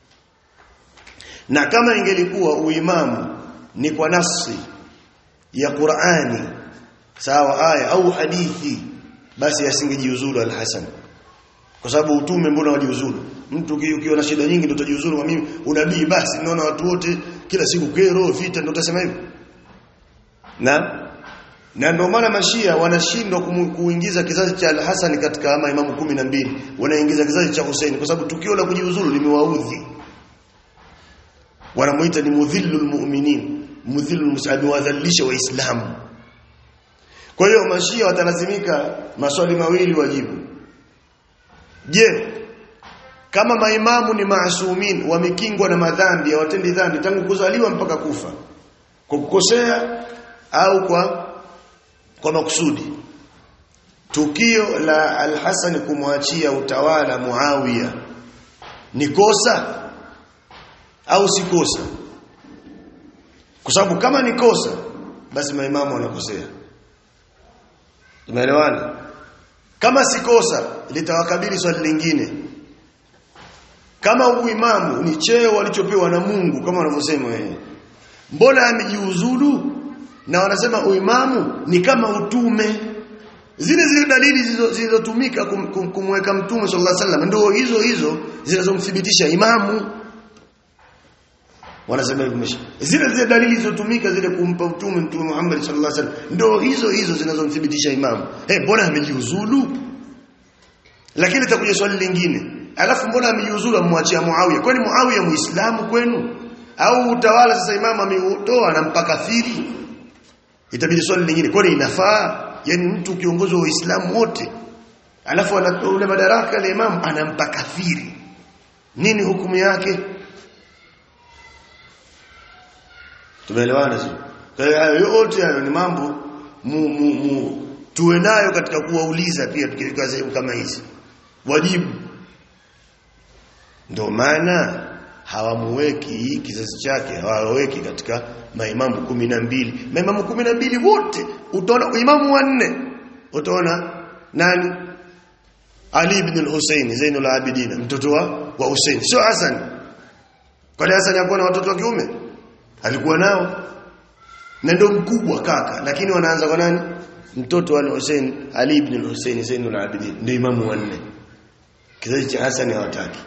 na kama ingelikuwa uimamu ni kwa nafsi ya Qur'ani sawa aya au hadithi basi asingejiuzulu al-Hasan kwa sababu utume mbona wajiuzulu mtu ukiona shida nyingi ndio utajiuzulu kwa mimi unabii basi naona watu wote kila siku kero vita ndio utasema hivyo na na ndio maana mashia wanashindwa kuingiza kizazi cha al-Hasan katika ama imamu kumi na mbili wanaingiza kizazi cha Hussein kwa sababu tukio la kujiuzulu limewaudhi wanamuita ni mudhillul mu'minin mudhillul musabi wadhalisha waislamu kwa hiyo mashia watalazimika maswali mawili wajibu je kama maimamu ni maasumin wamekingwa na madhambi hawatendi dhambi tangu kuzaliwa mpaka kufa kwa kukosea au kwa kwa makusudi tukio la al-Hasan kumwachia utawala Muawiya ni kosa au si kosa kwa sababu kama ni kosa basi maimamu wanakosea tumeelewana kama si kosa litawakabili swali lingine kama uimamu ni cheo walichopewa na Mungu kama wanavyosema wenyewe mbona amejiuzulu na wanasema uimamu ni kama utume zile zile dalili zilizotumika kum, kum, kumweka mtume sallallahu alaihi wasallam ndio hizo hizo zinazomthibitisha imamu wanasema hivyo zile zile dalili zilizotumika zile kumpa mtume mtume Muhammad sallallahu alaihi wasallam ndio hizo hizo zinazomthibitisha imamu eh mbona amejiuzulu lakini takuja swali lingine alafu mbona amejiuzulu amwachia Muawiya kwani Muawiya muislamu kwenu au utawala sasa imamu ameutoa anampa kafiri itabidi swali lingine kwani inafaa yani mtu kiongozi wa Uislamu wote alafu anatoa ule madaraka ya imamu anampa kafiri nini hukumu yake tumeelewana sio kwa hiyo yote hayo ni mambo mu, mu, mu, tuwe nayo katika kuwauliza pia tukifika sehemu kama hizi wajibu ndio maana hawamuweki kizazi chake hawaweki katika maimamu kumi na mbili maimamu kumi na mbili wote utaona imamu wanne utaona nani Ali ibn al-Husayn Zainul Abidin mtoto wa wa Hussein sio Hassan kwani Hassan hakuwa na watoto wa kiume alikuwa nao na ndio mkubwa kaka lakini wanaanza kwa nani mtoto wa Hussein Ali ibn al-Husayn Zainul Abidin ndio imamu wanne kizazi cha Hassan hawataki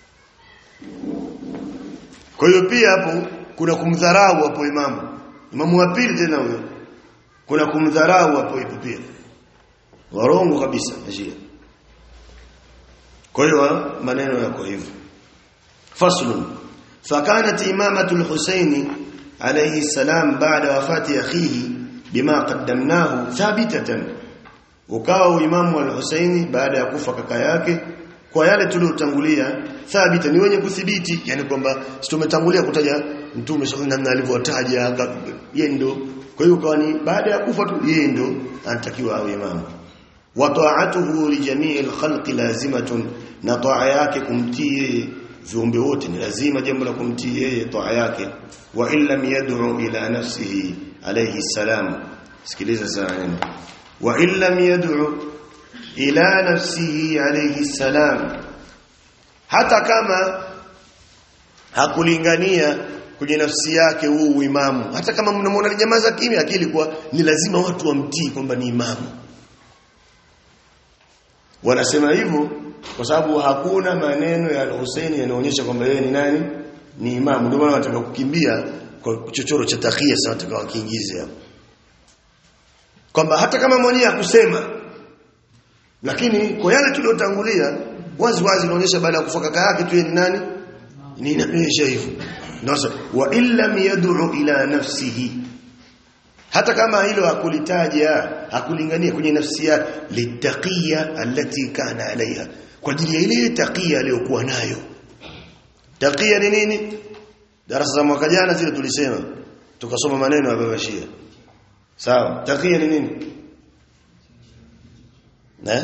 kwa hiyo pia hapo kuna kumdharau hapo imamu imamu wa pili tena huyo kuna kumdharau hapo hipo pia warongo kabisa njia kwa hiyo maneno yako hivyo faslun fakanat imamatu al-Husaini alayhi salam baada wafati akhihi bima qaddamnahu thabitatan ukawa imamu al-Husaini baada ya kufa kaka yake kwa yale tuliotangulia thabita ni wenye kuthibiti yani kwamba tumetangulia kutaja mtume sallallahu alaihi alivyotaja yeye ndo kwa hiyo kwa ni baada ya kufa tu yeye ndo anatakiwa awe imamu wa ta'atuhu li jami'il khalqi lazimatun na taa yake kumtii yeye viumbe wote ni lazima jambo la kumtii yeye taa yake wa illam yad'u ila nafsihi alayhi salam sikiliza sana wa illam yad'u ila nafsihi alayhi salam hata kama hakulingania kwenye nafsi yake huu uimamu hata kama mnamwona jamaa za kimya akili kwa ni lazima watu wamtii kwamba ni imamu wanasema hivyo kwa sababu hakuna maneno ya Hussein yanaonyesha kwamba yeye ni nani ni imamu ndio maana wanataka kukimbia kwa chochoro cha takia sasa wanataka wakiingize hapo kwamba hata kama mwenyewe akusema lakini kwa yale tuliyotangulia wazi wazi inaonyesha baada ya kufa kaka yake tu ni nani ni inaonyesha hivyo ndio wa illam yad'u ila nafsihi hata kama hilo hakulitaja hakulingania kwenye nafsi yake litaqiya allati kana alaiha kwa ajili ya ile taqiya aliyokuwa nayo taqiya ni nini darasa za mwaka jana zile tulisema tukasoma maneno ya baba Shia sawa taqiya ni nini na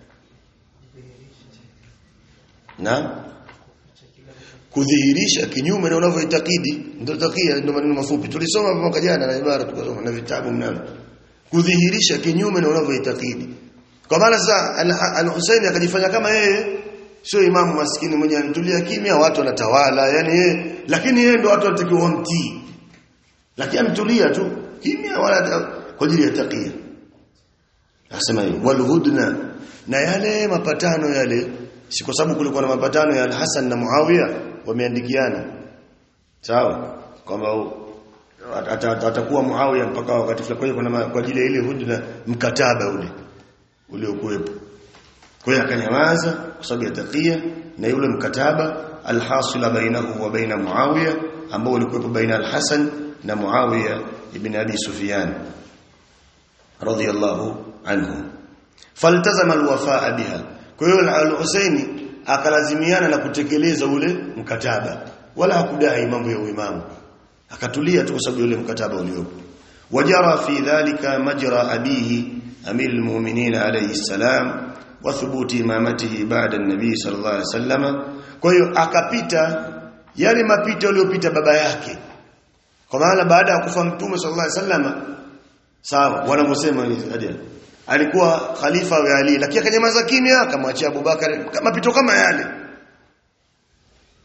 na kudhihirisha kinyume na unavyoitakidi ndio takia ndio maneno mafupi tulisoma mwaka jana na ibara tukasoma na vitabu mnalo kudhihirisha kinyume na unavyoitakidi kwa maana sasa al-Husaini akajifanya kama yeye sio imamu maskini mwenye anatulia kimya watu wanatawala yani yeye lakini yeye ndio watu wanatakiwa wamtii lakini ametulia tu kimya wala kwa ajili ya takia Nasema hiyo walhudna na yale mapatano yale si kwa sababu kulikuwa na mapatano ya Al-Hasan na Muawiya wameandikiana sawa kwamba atakuwa Muawiya mpaka wakati fulani kwa hiyo kwa ajili ya ile hudna mkataba ule uliokuwepo kwa hiyo akanyamaza kwa sababu ya takia na yule mkataba alhasila bainahu wa baina Muawiya ambao ulikuwepo baina Al-Hasan na Muawiya ibn Abi Sufyan radiyallahu anhu faltazama alwafaa biha kwa hiyo al-Husaini akalazimiana na kutekeleza ule mkataba wala hakudai mambo ya uimamu akatulia tu kwa sababu ule mkataba uliopo wajara fi dhalika majra abihi amir almu'minin alayhi salam wa thubuti imamatihi ba'da an-nabi sallallahu alayhi wasallam kwa hiyo akapita yale mapito aliyopita baba yake kwa maana baada ya kufa mtume sallallahu alayhi wasallam sawa wanavyosema hadi alikuwa khalifa wa Ali lakini akanyamaza kimya akamwachia Abubakar mapito kama yale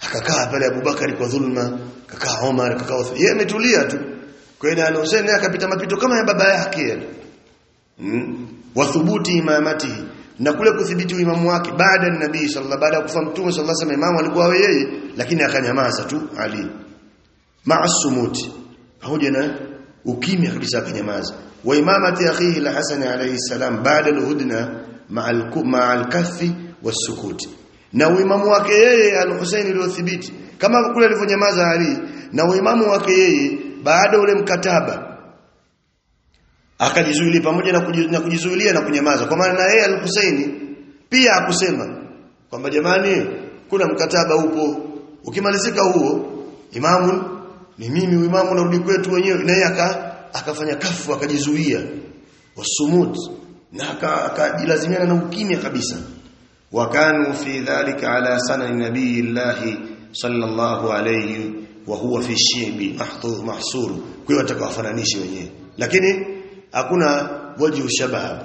akakaa pale Abubakari kwa dhulma akakaa Omar akakaa Uthman yeye ametulia tu kwa hiyo Hussein akapita mapito kama ya baba yake yale mm. wathubuti imamatihi na kule kudhibiti imamu wake baada ya nabii sallallahu baada ya kufa mtume sallallahu alaihi wasallam imamu alikuwa yeye lakini akanyamaza tu Ali maasumuti pamoja na ukimya kabisa akanyamaza wa imamati akhihi al-Hasan alayhi salam baada al-hudna ma'a al-kaffi was-sukuti na uimamu wake yeye al-Husayn uliothibiti kama kule alivyonyamaza Ali na uimamu wake yeye baada ule mkataba akajizuilia pamoja na kujizuilia na kunyamaza kwa maana yeye al-Husaini pia akusema kwamba jamani kuna mkataba upo ukimalizika huo imamu ni mimi imamu narudi kwetu wenyewe na yeye aka akafanya kafu akajizuia wasumut na akajilazimiana na ukimya kabisa wakanu fi dhalika ala sanani nabiyillahi sallallahu alayhi wa huwa fi shibi mahdhur mahsur kwa hiyo atakawafananisha wenyewe lakini hakuna wajhu shabah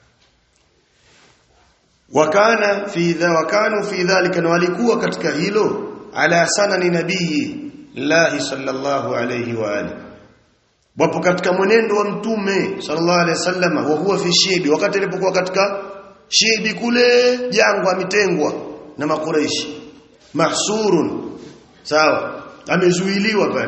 wakana fi dha wakanu fi dhalika na walikuwa katika hilo ala sanani nabii lahi sallallahu alayhi wa alihi wapo katika mwenendo wa mtume sallallahu alayhi wasallam wa huwa fi shibi wakati alipokuwa katika shibi kule jangwa ametengwa na makureishi mahsurun sawa amezuiliwa pale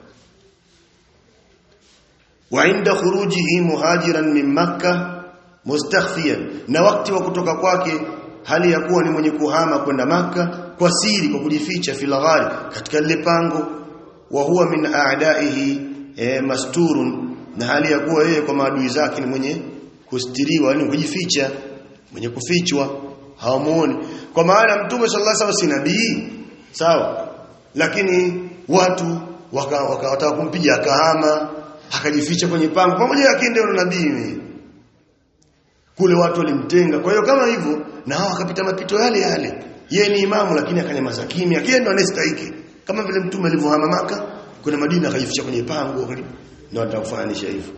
wa inda khurujihi muhajiran min makkah mustakhfiyan na wakati wa kutoka kwake hali ya kuwa ni mwenye kuhama kwenda maka kwa siri kwa kujificha filaghari katika lile pango wa huwa min a'daihi e, masturun na hali ya kuwa yeye kwa maadui zake ni mwenye kustiriwa yani kujificha mwenye kufichwa hawamuoni kwa maana mtume sallallahu alaihi wasallam si nabii sawa lakini watu wakawataka waka, kumpiga akahama akajificha kwenye pango pamoja lakini ndio nabii kule watu walimtenga kwa hiyo kama hivyo na hao akapita mapito yale yale yeye ni imamu lakini akanyamaza kimya yeye ndo anastahili kama vile mtume alivyohama maka kuna Madina akajificha kwenye pango ndio atakufananisha hivyo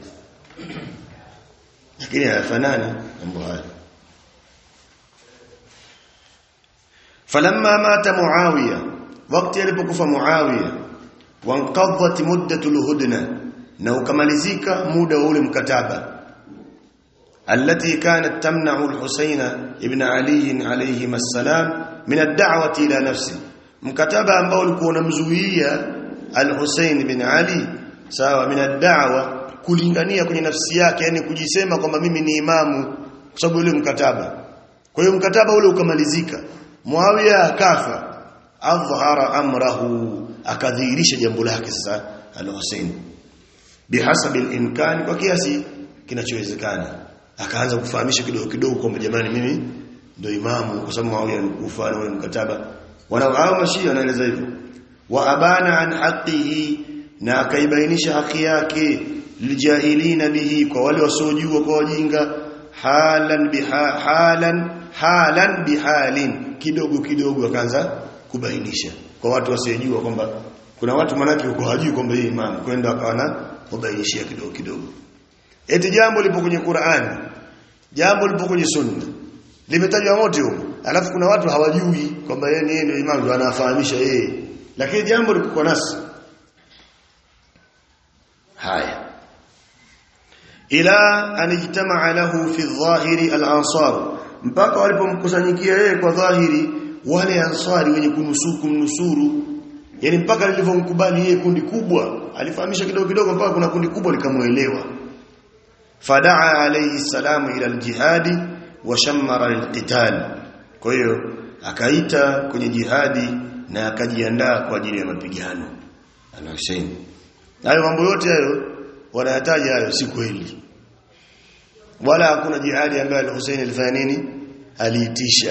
lakini hayafanani mambo haya falamma mata muawiya wakati alipokufa muawiya wanqadhat muddatul hudna na ukamalizika muda wa ule mkataba التي كانت تمنع الحسين ابن علي عليهما السلام من الدعوة إلى نفسه mkataba ambao ulikuwa unamzuia al-Hussein bin Ali sawa min ad-da'wa kulingania kwenye nafsi yake yani kujisema kwamba mimi ni imamu kwa sababu ule mkataba kwa hiyo mkataba ule ukamalizika Muawiya akafa adhhara amrahu akadhihirisha jambo lake sasa al-Hussein bihasabi al-imkan kwa kiasi kinachowezekana akaanza kufahamisha kidogo kidogo kwamba jamani mimi ndio imamu kwa sababu Muawiya alikufa na ule mkataba wanao mashia wanaeleza hivyo wa abana an haqqihi na akaibainisha haki yake lijahilina bihi kwa wale wasiojua kwa wajinga halan biha halan halan bihalin kidogo kidogo akaanza kubainisha kwa watu wasiojua kwamba kuna watu manake uko hajui kwamba yeye imamu kwenda akawana kubainishia kidogo kidogo eti jambo lipo kwenye Qur'an jambo lipo kwenye sunna limetajwa mote huko alafu kuna watu hawajui kwamba yeye ni yeye ndio imamu anafahamisha yeye lakini jambo liko kwa nasi haya ila anijtamaa lahu fi dhahiri al-ansar mpaka walipomkusanyikia yeye kwa dhahiri wale ansari wenye kunusuru kumnusuru yani mpaka lilivyomkubali yeye kundi kubwa alifahamisha kidogo kidogo mpaka kuna kundi kubwa likamuelewa fadaa alayhi salamu ila al-jihadi wa shammara lilqital kwa hiyo akaita kwenye jihadi na akajiandaa kwa ajili ya mapigano al-Hussein hayo mambo yote hayo wanayataja hayo si kweli wala hakuna jihadi ambayo al-Hussein alifanya nini aliitisha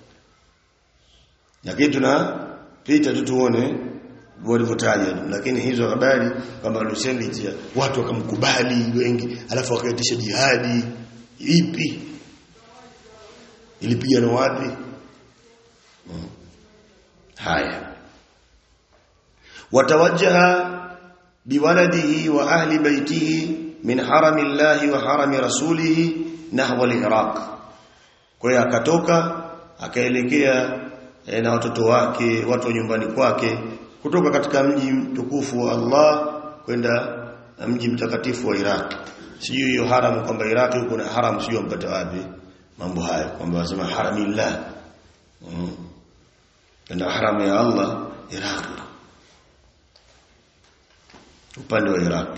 lakini tunapita tu tuone walivyotaja lakini hizo habari kwamba al-Hussein litia watu wakamkubali wengi alafu wakaitisha jihadi ipi ilipigana wapi hmm. haya watawajjaha biwaladihi wa ahli baitihi min harami llahi wa harami rasulihi nahwa al-iraq kwa hiyo akatoka akaelekea e, na watoto wake watu wa nyumbani kwake kutoka katika mji mtukufu wa Allah kwenda mji mtakatifu wa Iraq sijui hiyo haramu kwamba Iraq huko na haramu sijui mpata wapi mambo hayo kwamba wasema haramillah mm. kwenda haramu ya Allah Iraq upande wa Iraq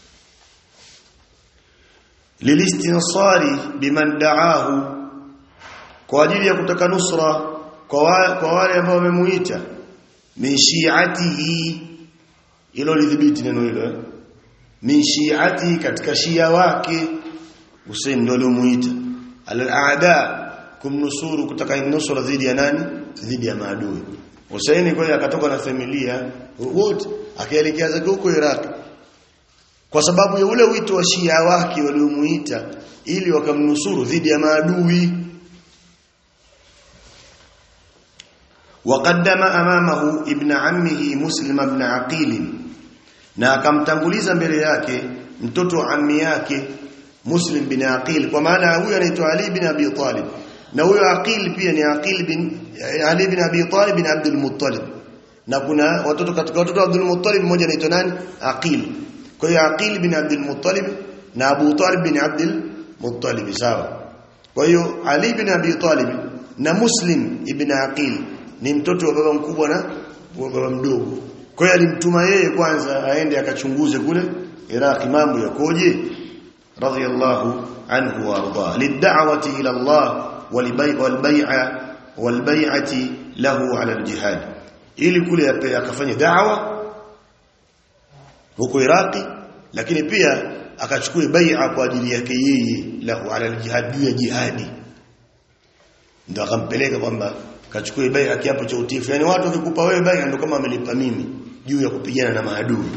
lilistinasari biman da'ahu kwa ajili ya kutaka nusra kwa wale, kwa wale ambao wamemuita min shi'atihi ilo lidhibiti neno hilo eh? min shi'atihi katika shia wake Hussein ndio aliomuita al-aada kumnusuru kutaka nusra dhidi ya nani dhidi ya maadui Hussein kwa akatoka na familia wote akaelekea zake huko Iraq kwa sababu ya ule wito wa Shia wake waliomuita ili wakamnusuru dhidi ya maadui وقدم امامه ابن عمه مسلم ابن عقيل na akamtanguliza mbele yake mtoto wa ammi yake Muslim bin Aqil kwa maana huyu anaitwa Ali bin Abi Talib na huyo Aqil pia ni Aqil bin Ali bin Abi Talib bin Abdul Muttalib na kuna watoto katika watoto wa Abdul Muttalib mmoja anaitwa nani Aqil kwa hiyo Aqil bin Abdul Muttalib na Abu Talib bin Abdul Muttalib sawa kwa hiyo Ali bin Abi Talib na Muslim ibn Aqil ni mtoto wa baba mkubwa na wa baba mdogo kwa hiyo alimtuma yeye kwanza aende akachunguze kule Iraq mambo yakoje radiyallahu anhu wa arda lid'awati ila Allah walbay'a walbay'ati lahu ala aljihad ili kule akafanya da'wa huko Iraqi lakini pia akachukua bai'a kwa ajili yake yeye lahu ala aljihad juu ya jihadi ndio akampeleka kwamba kachukue bai'a kiapo cha utifu yani watu wakikupa wewe bai'a ndio kama amelipa mimi juu ya kupigana na maadui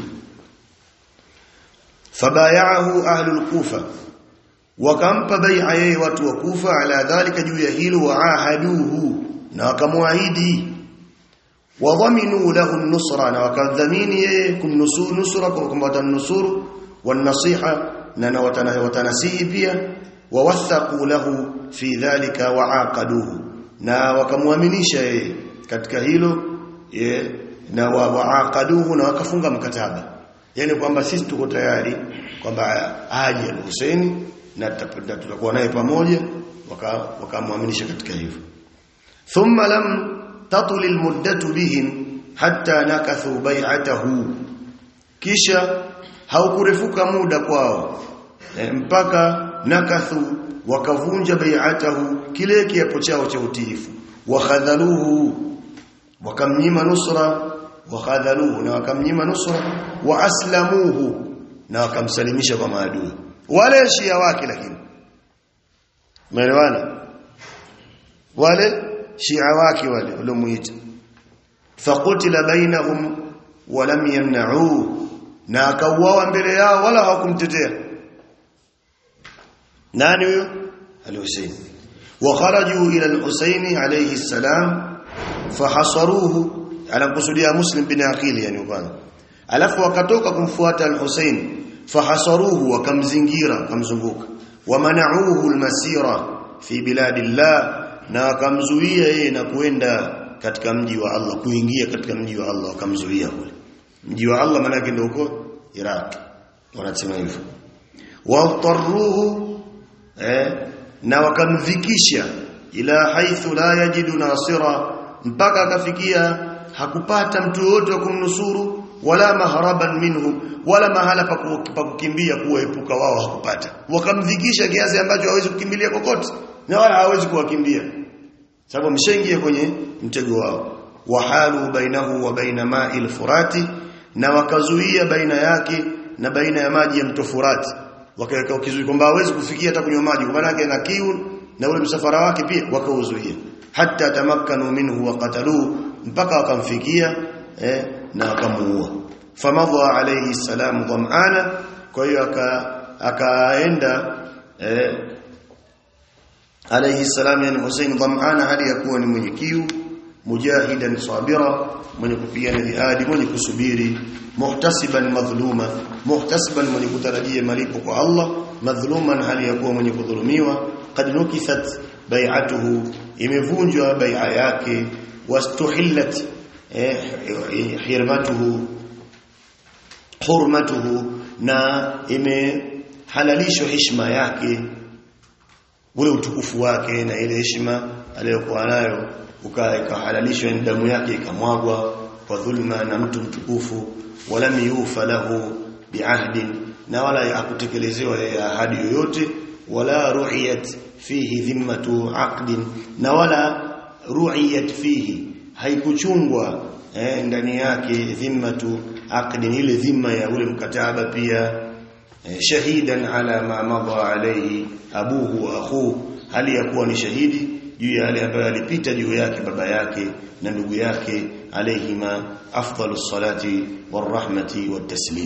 fabayahu ahlul kufa wakampa bai'a yeye watu wa kufa ala dhalika juu ya hilo waahaduhu na wakamwahidi wadhaminu lahu an-nusra na wakadhamini yeye kumnusuru nusra kwa kwamba watanusuru wan-nasiha na watanasihi pia wawathaqu lahu fi dhalika waaqaduhu na wakamwaminisha yeye katika hilo ye, na waaqaduhu na wakafunga mkataba yani kwamba sisi tuko tayari kwamba aje al-Husaini na tutakuwa naye pamoja wakamwaminisha waka katika hivyo thumma lam tatul almuddatu bihim hatta nakathu bai'atahu kisha haukurefuka muda kwao e, mpaka nakathu wakavunja bai'atahu kile kiapo chao cha utiifu wakhadhaluhu wakamnyima nusra wakhadhaluhu na wakamnyima nusra wa aslamuhu na wakamsalimisha kwa maadui wale shia wake lakini umeelewana wale shia wake wale waliomuita faqutila bainahum wa lam yamna'u na akauawa mbele yao wala hawakumtetea nani huyo al-Husayn wa kharaju ila al-Husayn alayhi salam fahasaruhu anakusudia Muslim bin Aqil yani kwanza alafu wakatoka kumfuata al-Husayn fahasaruhu wakamzingira wakamzunguka wamanauhu almasira fi biladillah na wakamzuia yeye na kuenda katika mji wa Allah kuingia katika mji wa Allah wakamzuia kule mji wa Allah maana yake ndio huko Iraq wanasema hivyo watarruhu eh, na wakamvikisha ila haithu la yajidu nasira mpaka akafikia hakupata mtu yote wa kumnusuru wala maharaban minhu wala mahala pa kukimbia kuepuka wao hakupata wakamdhikisha kiasi ambacho hawezi kukimbilia kokote na wala hawezi kuwakimbia sababu mshaingia kwenye mtego wao wahalu bainahu wa baina ma'il furati na wakazuia baina yake na baina ya maji ya mto Furati wakaweka ukizui kwamba hawezi kufikia hata kunywa maji kwa maana na kiu na ule msafara wake pia wakauzuia hatta tamakkanu minhu wa qataluhu mpaka wakamfikia eh, na wakamuua famadha alayhi salam dhamana kwa hiyo akaenda eh, alayhi salam yani Hussein dhamana hali ya kuwa ni mwenye kiu mujahidan sabira mwenye kupigana jihadi mwenye kusubiri muhtasiban madhluma muhtasiban mwenye kutarajia malipo kwa Allah madhluman hali ya kuwa mwenye kudhulumiwa qad nukithat bai'atuhu imevunjwa bai'a yake wastuhillat eh, hirmatuhu hurmatuhu na imehalalishwa heshima yake ule utukufu wake na ile heshima aliyokuwa nayo ukahalalishwa damu yake ikamwagwa kwa dhulma na mtu mtukufu walam yufa lahu biahdin na wala hakutekelezewa ahadi yoyote wala ru'iyat fihi dhimmatu aqdin na wala ru'iyat fihi haikuchungwa eh, ndani yake dhimmatu aqdin ile dhima ya ule mkataba pia eh, shahidan ala ma madha alayhi abuhu wa akhuhu hali ya kuwa ni shahidi juu ya yale ambayo alipita juu yake baba yake na ndugu yake alayhima afdalus salati warahmati wataslim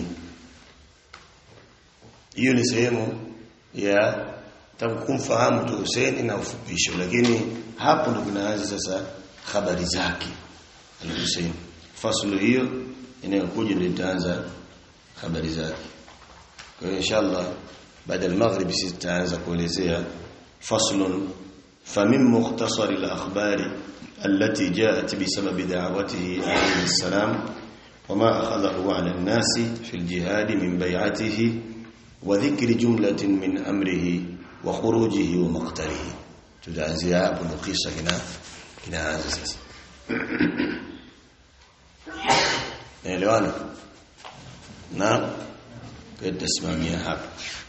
hiyo ni sehemu ya kumfahamu tu Hussein na ufupisho lakini hapo ndo tunaanza sasa habari zake al-Hussein fasulu hiyo inayokuja ndio itaanza habari zake kwa hiyo inshallah baada ya maghrib sisi tutaanza kuelezea faslun famin mukhtasar al-akhbari التي جاءت بسبب دعوته عليه السلام وما أخذه على الناس في الجهاد من بيعته وذكر جملة من أمره وخروجه ومقتله تدعزي hapo ndo kisa kina kinaanza sasa naelewana na kwa tasimamia hapa